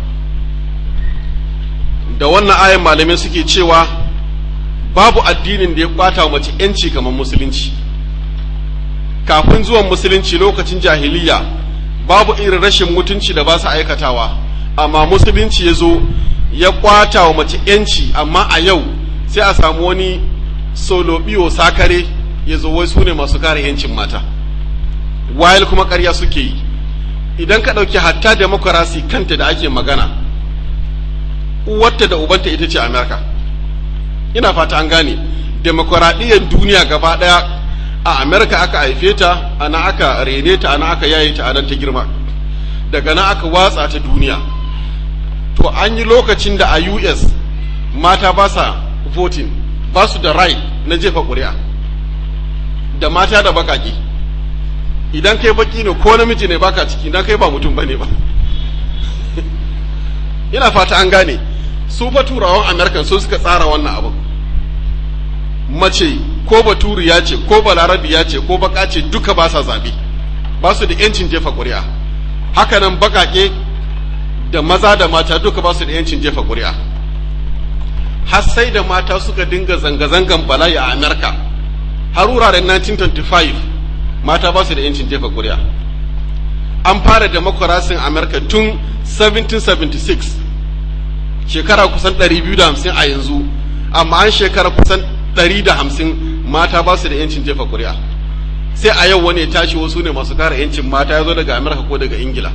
[SPEAKER 1] da wannan ayan malamai suke cewa babu addinin da ya kwata mace yanci kamar musulunci kafin zuwan musulunci lokacin jahiliya babu irin rashin mutunci da ba su aikatawa amma musulunci ya zo ya kwata wa mace yanci amma a yau sai a samu wani solobiyo sakare ya zo wai su ne masu kare yancin mata wayal kuma karya suke yi idan ka ɗauki hatta demokarasi kanta da ake magana uwarta da ubanta ita ce amerika ina fata an gane demokuraɗiyyar duniya gaba ɗaya a amerika aka haife ta ana aka rene ta ana aka yaye ta anan ta girma daga nan aka watsa ta duniya to an yi lokacin da a us mata ba sa voting ba su da right na jefa ƙuri'a da mata da baƙaƙe idan kai baki ne ko namiji ne baka ciki idan kai ba mutum bane ba ina fata an gane su fa turawan american su suka tsara wannan abin mace ko baturiya ce ko balarabiya ce ko baka ce duka ba sa zaɓe ba su da yancin jefa ƙuri'a haka nan baƙaƙe da maza da mata duka ba su da yancin jefa ƙuri'a har sai da mata suka dinga zanga-zangan bala'i a amerika har wuraren 1925 mata ba su da yancin jefa ƙuri'a an fara demokurasin amerika tun 1776 shekara kusan 250 a yanzu amma an shekara kusan 150 mata ba su da yancin jefa ƙuri'a sai a yau wani ya tashi wasu ne masu kare yancin mata ya zo daga amerika ko daga ingila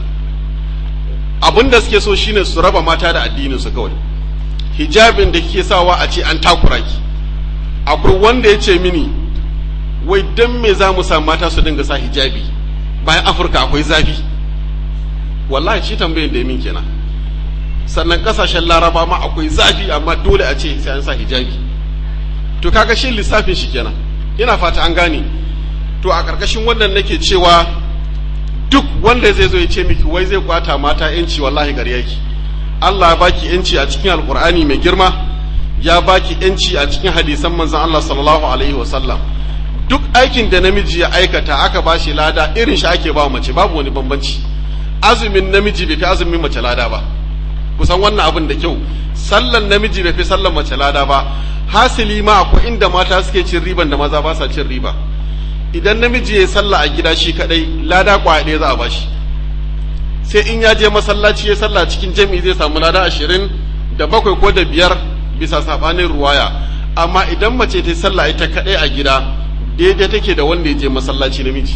[SPEAKER 1] abin da suke so shine su raba mata da addinin su kawai hijabin da kike sawa a ce an takura ki akwai wanda ya ce mini wai dan me za mu sa mata su dinga sa hijabi bayan afirka akwai zafi wallahi shi tambayin da min kenan sannan kasashen laraba ma akwai zafi amma dole a ce sai an sa hijabi to kaga shi lissafin shi kenan ina fata an gane to a ƙarƙashin wannan nake cewa duk wanda zai zo ya ce miki wai zai kwata mata yanci wallahi gari yake Allah ya baki yanci a cikin alkur'ani mai girma ya baki yanci a cikin hadisan manzon Allah sallallahu alaihi wasallam duk aikin da namiji ya aikata aka ba shi lada irin shi ake ba mace babu wani bambanci azumin namiji bai fi azumin mace lada ba kusan wannan abin da kyau sallan namiji bai fi sallan mace lada ba hasili ma akwai inda mata suke cin riban da maza ba sa cin riba idan namiji ya sallah a gida shi kadai lada kwaya ɗaya za a bashi sai in ya je masallaci ya sallah cikin jami'i zai samu lada ashirin da bakwai ko da biyar bisa sabanin ruwaya amma idan mace ta sallah ita kadai a gida daidai take da wanda ya je masallaci namiji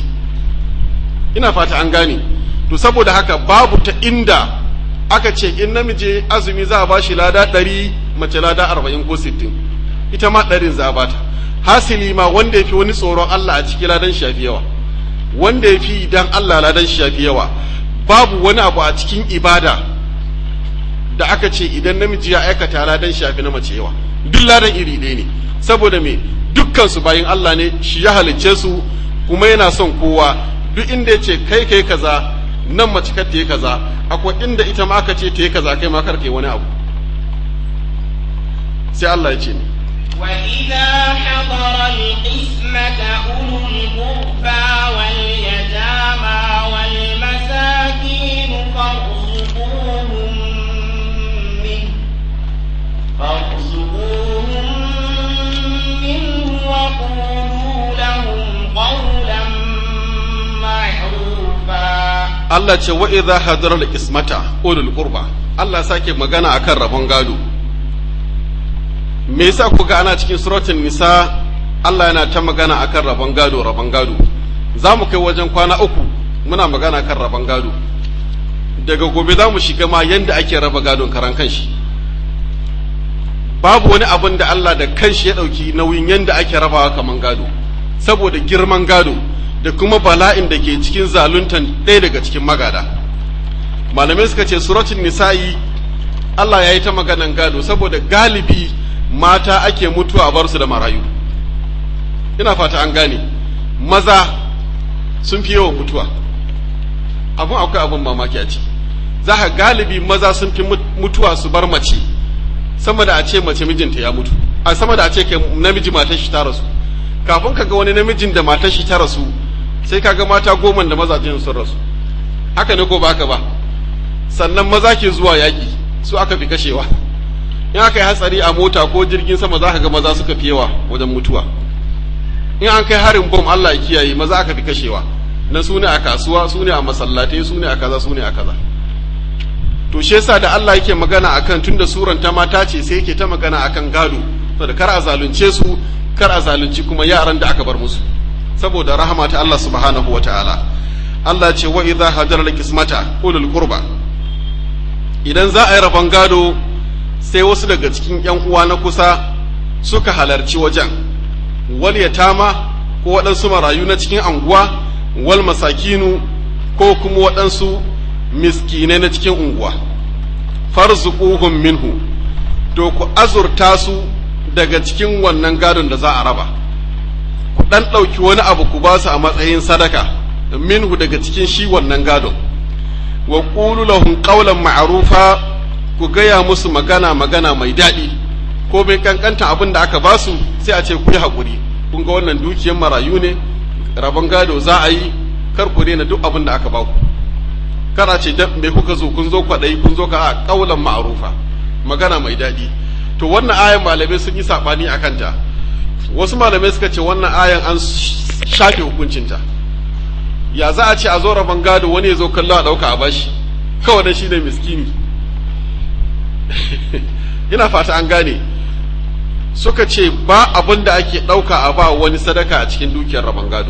[SPEAKER 1] ina fata an gane to saboda haka babu ta inda aka ce in namiji azumi za a bashi lada ɗari mace lada arba'in ko sittin ita ma ɗarin za a bata hasili ma wanda ya fi wani tsoron Allah a ciki ladan shafi yawa wanda ya fi idan Allah ladan shafi yawa babu wani abu a cikin ibada da aka ce idan namiji ya aikata ladan shafi na mace yawa duk ladan iri ɗaya ne saboda me dukkan su bayin Allah ne shi ya halicce su kuma yana son kowa duk inda ya ce kai kai kaza nan mace kar ta yi kaza akwai inda ita ma aka ce ta yi kaza kai ma kar kai wani abu sai Allah ya ce ni
[SPEAKER 2] وإذا حضر القسمة أولو القربى واليتامى والمساكين فارزقوهم منه فارزقوهم
[SPEAKER 1] Allah ce wa idza hadara al-ismata ulul qurba Allah sake magana akan rabon gado me yasa ku ga ana cikin suratul nisa Allah yana ta magana akan rabon gado rabon gado za mu kai wajen kwana uku muna magana kan rabon gado daga gobe za mu shiga ma yanda ake raba gadon karan kanshi babu wani abin da Allah da kanshi ya ɗauki nauyin yanda ake rabawa kaman gado saboda girman gado da kuma bala'in da ke cikin zaluntan ɗaya daga cikin magada malamai suka ce suratul nisa'i Allah ya yi ta maganan gado saboda galibi mata ake mutuwa a bar su da marayu ina fata an gane maza sun fi yawan mutuwa abun akwai abun mamaki a ciki za ka galibi maza sun fi mutuwa su bar mace sama da a ce mace mijinta ya mutu a sama da a ce namiji matar shi ta rasu kafin ka ga wani namijin da matar shi ta rasu sai ka ga mata goma da mazajen sun rasu haka ne ko ba haka ba sannan maza ke zuwa yaƙi su aka fi kashewa in aka yi hatsari a mota ko jirgin sama za ka ga maza suka fi yawa wajen mutuwa in an kai harin bom Allah ya kiyaye maza aka fi kashewa na su ne a kasuwa su ne a masallatai su ne a kaza su ne a kaza to shi yasa da Allah yake magana akan tunda suran ta mata ce sai yake ta magana akan gado saboda kar a zalunce su kar a zalunci kuma yaran da aka bar musu saboda rahama ta Allah subhanahu wataala Allah ce wa idza hajara kismata ulul qurba idan za a yi rabon gado sai wasu daga cikin yan uwa na kusa suka halarci wajen wal yatama ko waɗansu marayu na cikin anguwa wal masakinu ko kuma waɗansu miskinai na cikin unguwa farzuquhum minhu to ku azurta su daga cikin wannan gadon da za a raba ku ɗan ɗauki wani abu ku ba su a matsayin sadaka minhu daga cikin shi wannan gadon wa qulu lahum qawlan ma'rufa ku gaya musu magana magana mai daɗi ko bai kankanta abin da aka ba su sai a ce ku yi haƙuri kun ga wannan dukiyar marayu ne rabon gado za a yi kar ku daina duk abin da aka ba ku kar a ce me kuka zo kun zo kwaɗayi kun zo ka a ƙaulan ma'rufa magana mai daɗi to wannan ayan malamai sun yi saɓani a kanta wasu malamai suka ce wannan ayan an shafe hukuncinta ya za a ce a zo rabon gado wani ya zo kallo a ɗauka a bashi kawai dan shi ne miskini ina fata an gane suka ce ba abin da ake ɗauka a ba wani sadaka a cikin dukiyar rabon gado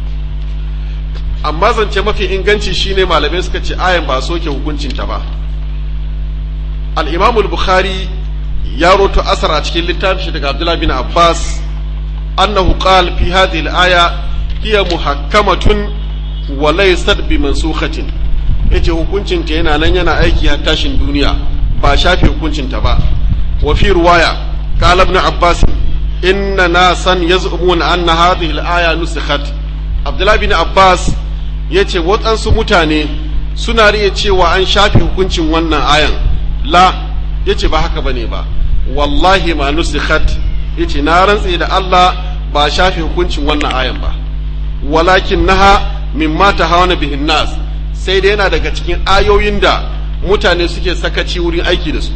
[SPEAKER 1] amma zance mafi inganci shine malamai suka ce ayan ba soke hukuncinta ba al-imamul bukhari ya roto asar a cikin littafin daga abdullahi bin abbas annahu qala fi hadhihi al-aya hiya muhakkamatun wa laysat bi mansukhatin yace hukuncin ta yana nan yana aiki har tashin duniya ba shafe hukuncin ta ba wa fi riwaya qala ibn abbas inna nasan yaz'umuna anna hadhihi al-aya nusikhat abdullahi bin abbas yace waɗansu mutane suna riya cewa an shafe hukuncin wannan ayan la yace ba haka bane ba wallahi ma nusikhat yace na rantse da Allah ba shafe hukuncin wannan ayan ba walakin naha mimma tahawana bihin nas sai dai yana daga cikin ayoyin da mutane suke sakaci wurin aiki da su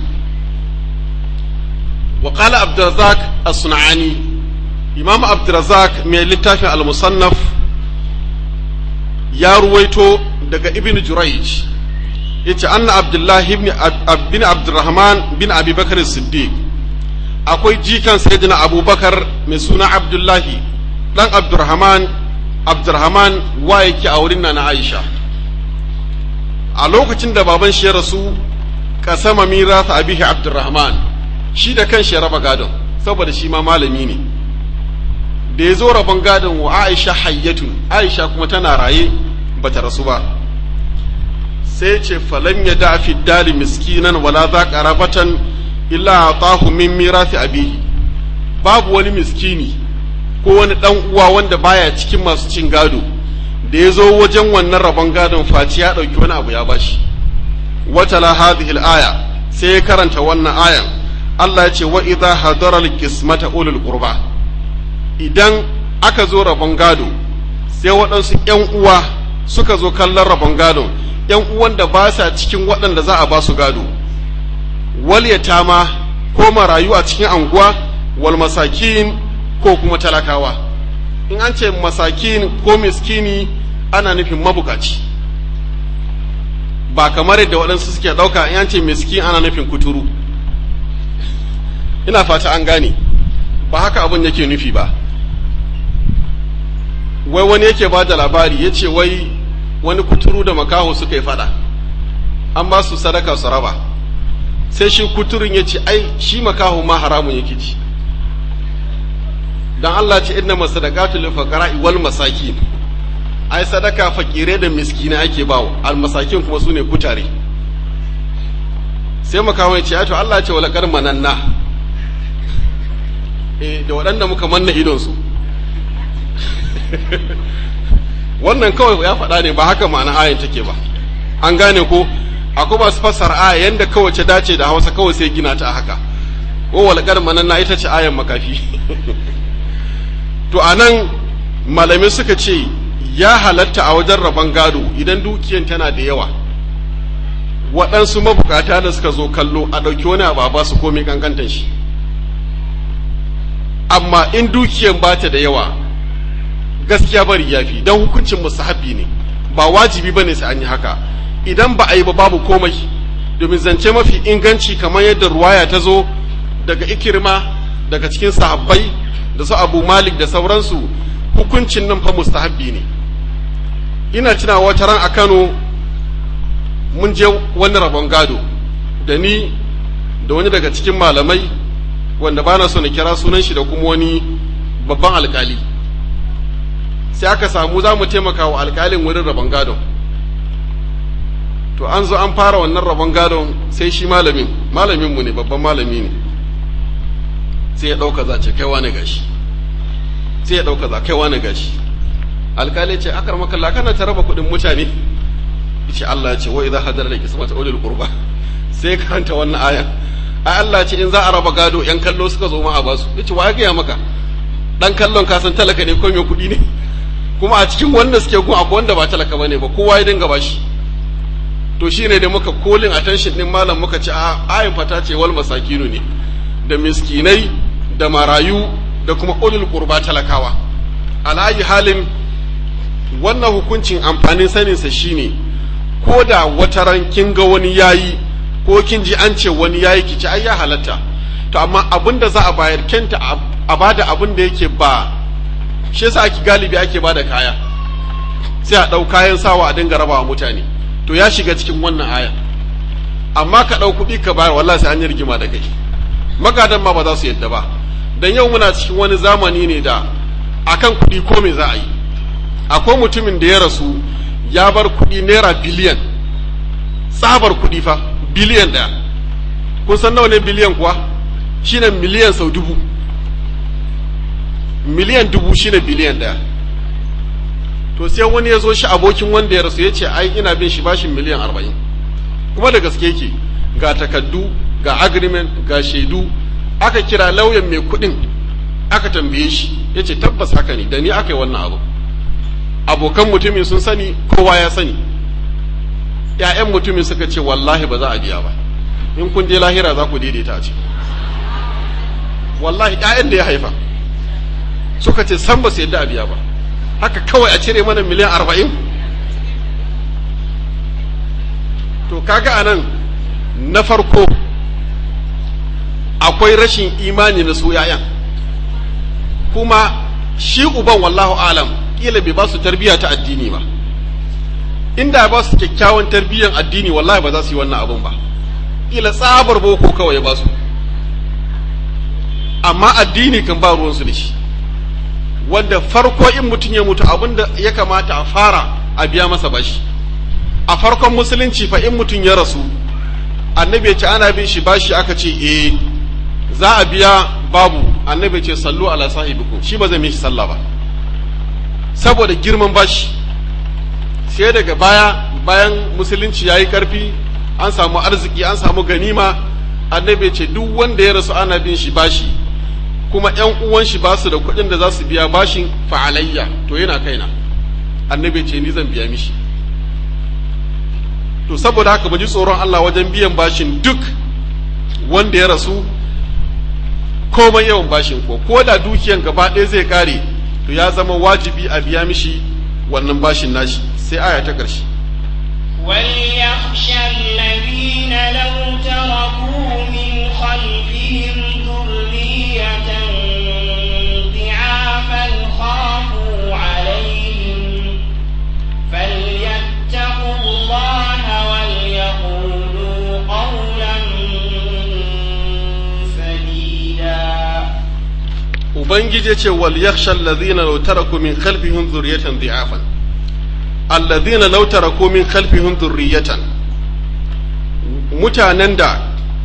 [SPEAKER 1] wa qala abdurrazzaq as-sunani imam abdurrazzaq mai littafin al-musannaf ya ruwaito daga ibn jurayj yace anna abdullahi ibn bin abdurrahman bin abi bakar siddiq akwai jikan sayyidina abubakar mai suna abdullahi dan abdurrahman abdurrahman wa yake a wurin na aisha a lokacin da baban shi ya rasu kasama mirasa abihi abdurrahman shi da kan shi ya raba gadon saboda shi ma malami ne da ya zo rabon gadon wa aisha hayyatun aisha kuma tana raye bata rasu ba sai ce falan ya da fi dali miskinan wala za qarabatan illa atahu min mirasi abihi babu wani miskini ko wani dan uwa wanda baya cikin masu cin gado da ya zo wajen wannan rabon gadon faci ya ɗauki wani abu ya bashi wata la hadhihi aya sai ya karanta wannan ayan Allah ya ce wa idza hadara al-qismata ulul qurba idan aka zo rabon gado sai waɗansu ƴan uwa suka zo kallon rabon gado ƴan uwan da ba sa cikin waɗanda za a ba su gado wal yatama ko marayu a cikin anguwa wal masakin ko kuma talakawa in an ce masakin ko miskini ana nufin mabukaci ba kamar yadda waɗansu suke ɗauka in ce miskin ana nufin kuturu ina fata an gane ba haka abin yake nufi ba wai wani yake ba da labari ya ce wai wani kuturu da makaho suka yi fada an ba su sadaka su raba sai shi kuturin ya ce ai shi makaho ma haramun yake ci dan Allah ce inna masadaqatu lil fuqara'i wal masakin ai sadaka fakire da miskina ake bawo al masakin kuma sune kutare sai makaho ya ce ai to Allah ce wala kar mananna eh da waɗanda muka manna idon su wannan kawai ya faɗa ne ba haka ma'ana ayin take ba an gane ko akwai masu fassara aya yanda kawai ta dace da hausa kawai sai gina ta haka ko walƙar mananna ita ce ayan makafi to a nan malamai suka ce ya halatta a wajen rabon gado idan dukiyan tana da yawa waɗansu mabukata da suka zo kallo a ɗauki wani abu a ba su komai kankantan shi amma in dukiyan ba ta da yawa gaskiya bari ya fi don hukuncin musahabi ne ba wajibi ba ne sai an yi haka idan ba a yi ba babu komai domin zance mafi inganci kamar yadda ruwaya ta zo daga ikirma daga cikin sahabbai da su abu malik da sauransu hukuncin nan fa mustahabbi ne ina tuna wata ran a kano mun je wani rabon gado da ni da wani daga cikin malamai wanda bana so na kira sunan shi da kuma wani babban alkali sai aka samu za mu taimaka wa alkalin wurin rabon gadon to an zo an fara wannan rabon gadon sai shi malamin malamin mu ne babban malami ne sai ya ɗauka za ce kaiwa ne gashi sai ya ɗauka za kaiwa ne gashi alkali ce akar makalla kana ta raba kuɗin mutane ce Allah ce wa idza hadara laki sama ta ulul qurba sai karanta wannan aya ai Allah ce in za a raba gado yan kallo suka zo ma a basu yace wa ga ya maka dan kallon ka san talaka ne ko mai kuɗi ne kuma a cikin wanda suke gun akwai wanda ba talaka bane ba kowa ya dinga bashi to shine da muka kolin attention din malam muka ce a ayin fata ce wal masakinu ne da miskinai da marayu da kuma ulul qurba talakawa alayi halin wannan hukuncin amfanin saninsa shine ko da wata ran kin ga wani yayi ko kin ji an ce wani yayi ki ci ai ya halatta to amma abin da za a bayar kenta a bada abin da yake ba shi yasa ake galibi ake bada kaya sai a ɗau kayan sawa a dinga rabawa mutane to ya shiga cikin wannan aya amma ka ɗau kuɗi ka bayar wallahi sai an yi rigima da kai magadan ma ba za su yadda ba dan yau muna cikin wani zamani ne da akan kuɗi ko me za a yi akwai mutumin da ya rasu ya bar kuɗi naira biliyan tsabar kuɗi fa biliyan ɗaya kun san nawa ne biliyan kuwa shine miliyan sau dubu miliyan dubu shine biliyan ɗaya to sai wani ya zo shi abokin wanda ya rasu ya ce ai ina bin shi bashin miliyan arba'in kuma da gaske yake ga takaddu ga agreement ga shaidu aka kira lauyan mai kuɗin aka tambaye shi ya ce tabbas haka ne da ni aka yi wannan abu abokan mutumin sun sani kowa ya sani ‘ya'yan mutumin suka ce wallahi ba za a biya ba in kun je lahira za ku daidaita a ce wallahi ‘ya'yan da ya haifa suka ce san ba su yadda a biya ba haka kawai a cire mana miliyan arba'in to kaga a nan na farko akwai rashin imani na su ‘ya'yan kuma shi uban wallahu alam kila bai ba su tarbiyya ta addini ba inda ba su kyakkyawan tarbiyyan addini wallahi ba za su yi wannan abun ba kila tsabar boko kawai ya ba su amma addini kan ba ruwansu da shi wanda farko in mutum ya mutu abin da ya kamata a fara a biya masa bashi a farkon musulunci fa in mutum ya rasu annabi ya ce ana bin shi bashi aka ce eh za a biya babu annabi ya ce sallu ala sahibikum shi ba zai mishi sallah ba saboda girman bashi sai daga baya bayan musulunci ya yi ƙarfi an samu arziki an samu ganima annabi ce duk wanda ya rasu ana bin shi bashi kuma ‘yan uwan shi ba su da kuɗin da za su biya bashin fa'alayya to yana kaina annabi ce ni zan biya mishi to saboda haka ji tsoron Allah wajen biyan bashin duk wanda ya rasu komai yawan bashin ko ko da dukiyan gaba ɗaya zai kare to ya zama wajibi a biya mishi wannan bashin nashi sai aya ta ƙarshe
[SPEAKER 2] وليخشى الذين لو تركوا من خلفهم ذرية ضعافا خافوا عليهم فليتقوا الله وليقولوا قولا سديدا
[SPEAKER 1] ubangiji ce wal yakhsha alladhina law taraku min khalfihim dhurriyatan dhi'afan alladhina law taraku min khalfihim dhurriyatan mutanen da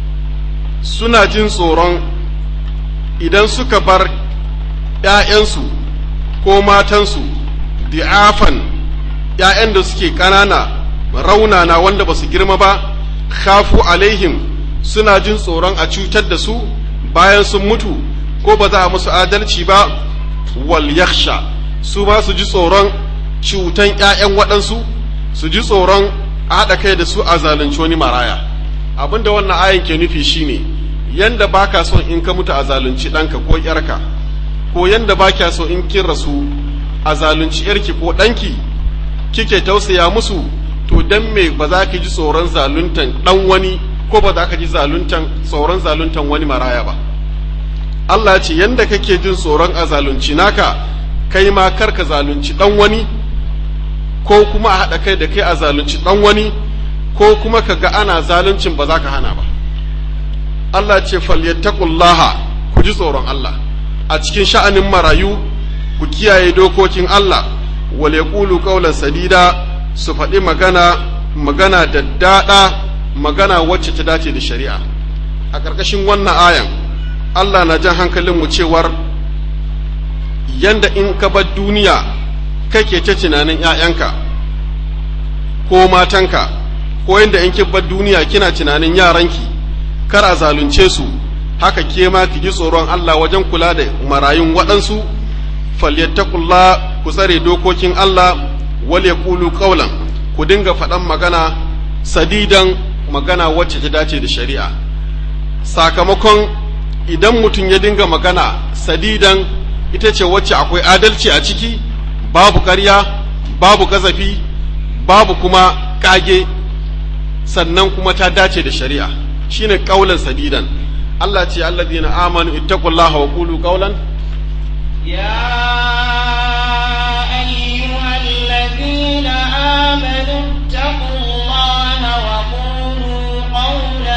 [SPEAKER 1] suna jin tsoron idan suka bar ‘ya'yansu ko matansu di'afan ‘ya'yan da suke ƙanana raunana wanda ba su girma ba khafu alaihim suna jin tsoron a cutar da su bayan sun mutu ko ba za a musu adalci ba wal yakhsha su ba su ji tsoron cutan ‘ya'yan waɗansu su ji tsoron a haɗa kai da su a zalunci wani maraya abinda wannan ayin ke nufi shine yanda baka son in ka mutu a zalunci ɗanka ko ‘yarka ko yanda ba kya so in kin rasu a zalunci ‘yarki ko ɗanki kike tausaya musu to dan me ba za ka ji tsoron zaluntan ɗan wani ko ba za ka ji zaluntan tsoron zaluntan wani maraya ba Allah ce yanda kake jin tsoron a zalunci naka kai ma kar ka zalunci ɗan wani ko kuma a haɗa kai da kai a zalunci ɗan wani ko kuma ka ga ana zaluncin ba za ka hana ba Allah ce falyattaqullaha ku ji tsoron Allah a cikin sha'anin marayu ku kiyaye dokokin Allah wal yaqulu qawlan sadida su faɗi magana magana da daɗa magana wacce ta dace da shari'a a ƙarƙashin wannan ayan Allah na jan hankalin mu cewar yanda in ka bar duniya kake ta tunanin ‘ya'yanka ko matanka ko yanda in ki bar duniya kina tunanin yaranki kar a zalunce su haka ke ma ki ji tsoron Allah wajen kula da marayun waɗansu falyattakullah ku tsare dokokin Allah wal yaqulu qawlan ku dinga faɗan magana sadidan magana wacce ta dace da shari'a sakamakon idan mutum ya dinga magana sadidan ita ce wacce akwai adalci a ciki babu ƙarya babu gazafi babu kuma ƙage sannan kuma ta dace da shari'a shine ƙaulan sadidan Allah ce alladhina amanu ittaqullaha wa qulu qawlan
[SPEAKER 2] يا أيها الذين آمنوا اتقوا الله وقولوا قولا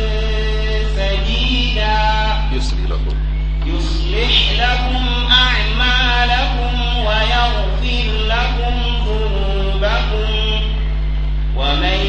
[SPEAKER 2] سديدا
[SPEAKER 1] yusri lakum
[SPEAKER 2] يصلح لكم أعمالكم ويغفر لكم ذنوبكم ومن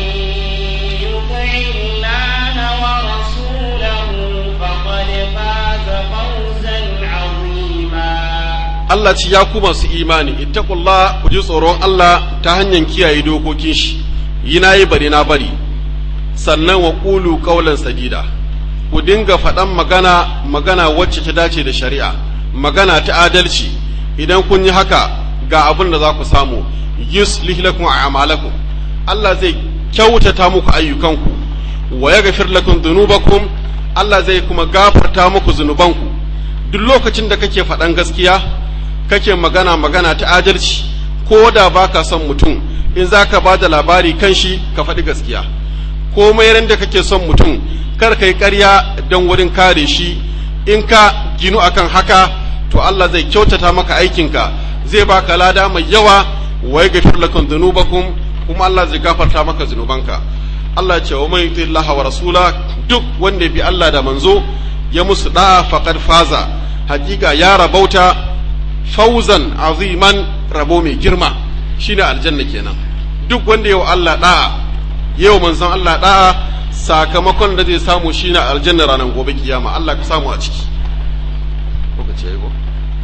[SPEAKER 2] يطع الله ورسوله فقد فاز فوزا عظيما
[SPEAKER 1] Allah ce ya ku masu imani ittaqullah ku ji tsoron Allah ta hanyar kiyaye dokokin shi yi na yi bari na bari sannan wa qulu qawlan sadida ku dinga faɗan magana magana wacce ta dace da shari'a magana ta adalci idan kun yi haka ga abin da za ku samu yuslih lakum a'malakum Allah zai kyautata muku ayyukanku wa yaghfir lakum dhunubakum Allah zai kuma gafarta muku zunubanku duk lokacin da kake faɗan gaskiya kake magana magana ta adalci ko da baka son mutum in za ka ba da labari kan shi ka faɗi gaskiya ko ran da kake son mutum kar ka yi ƙarya don wurin kare shi in ka ginu akan haka to Allah zai kyautata maka aikinka zai baka lada mai yawa wa yaghfir lakum dhunubakum kuma Allah zai gafarta maka zunubanka Allah ya ce wa man yuti Allah wa rasula duk wanda bi Allah da manzo ya musu da'a faqad faza hakika ya rabauta fauzan aziman rabo mai girma shine aljanna kenan duk wanda yau Allah da'a yau manzon Allah da'a sakamakon da zai samu shine aljanna ranar gobe kiyama Allah ka samu a ciki lokaci yayi ko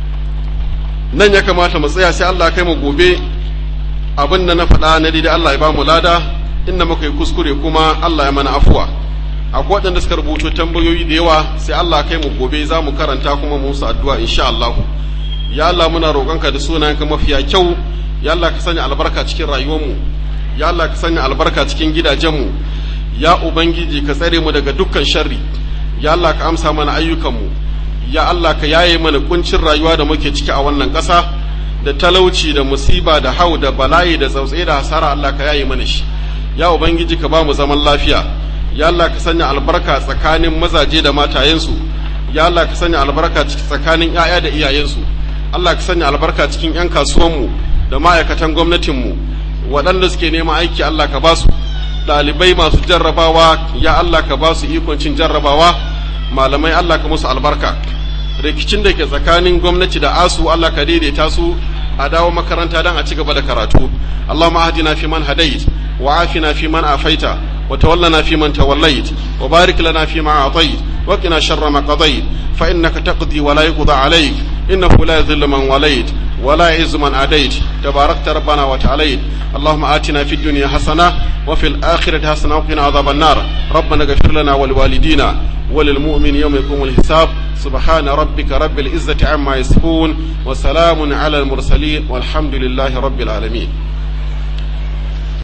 [SPEAKER 1] nan ya kamata mu tsaya sai Allah kai mu gobe abin da na faɗa na daidai Allah ya ba mu lada inda muka yi kuskure kuma Allah ya mana afuwa akwai waɗanda suka rubuto tambayoyi da yawa sai Allah kai mu gobe za mu karanta kuma mu musu addu'a insha Allah ya Allah muna roƙonka da sunayenka mafiya kyau ya Allah ka sanya albarka cikin rayuwarmu ya Allah ka sanya albarka cikin gidajenmu ya ubangiji ka tsare mu daga dukkan sharri ya Allah ka amsa mana ayyukanmu ya Allah ka yaye mana kuncin rayuwa da muke ciki a wannan ƙasa da talauci da musiba da hau da bala'i da tsautsaye da hasara Allah ka yaye mana shi ya ubangiji ka ba mu zaman lafiya ya Allah ka sanya albarka tsakanin mazaje da matayensu ya Allah ka sanya albarka tsakanin 'ya'ya da iyayensu Allah ka sanya albarka cikin 'yan kasuwanmu da ma'aikatan gwamnatinmu waɗanda suke neman aiki Allah ka ba su ɗalibai masu jarrabawa ya Allah ka ba su ikon cin jarrabawa malamai Allah ka musu albarka rikicin da ke tsakanin gwamnati da asu Allah ka daidaita su a dawo makaranta don a ci gaba da karatu Allahumma ahdina fi man hadait wa afina fi man afaita wa tawallana fi man tawallait wa barik lana fi ma atait wa qina sharra ma qadait fa innaka taqdi wa la yuqda alayk innahu la yadhillu man walait ولا يعز من عاديت تباركت ربنا وتعاليت اللهم آتنا في الدنيا حسنة وفي الآخرة حسنة وقنا عذاب النار ربنا اغفر لنا ولوالدينا وللمؤمن يوم يقوم الحساب سبحان ربك رب العزة عما يصفون وسلام على المرسلين والحمد لله رب العالمين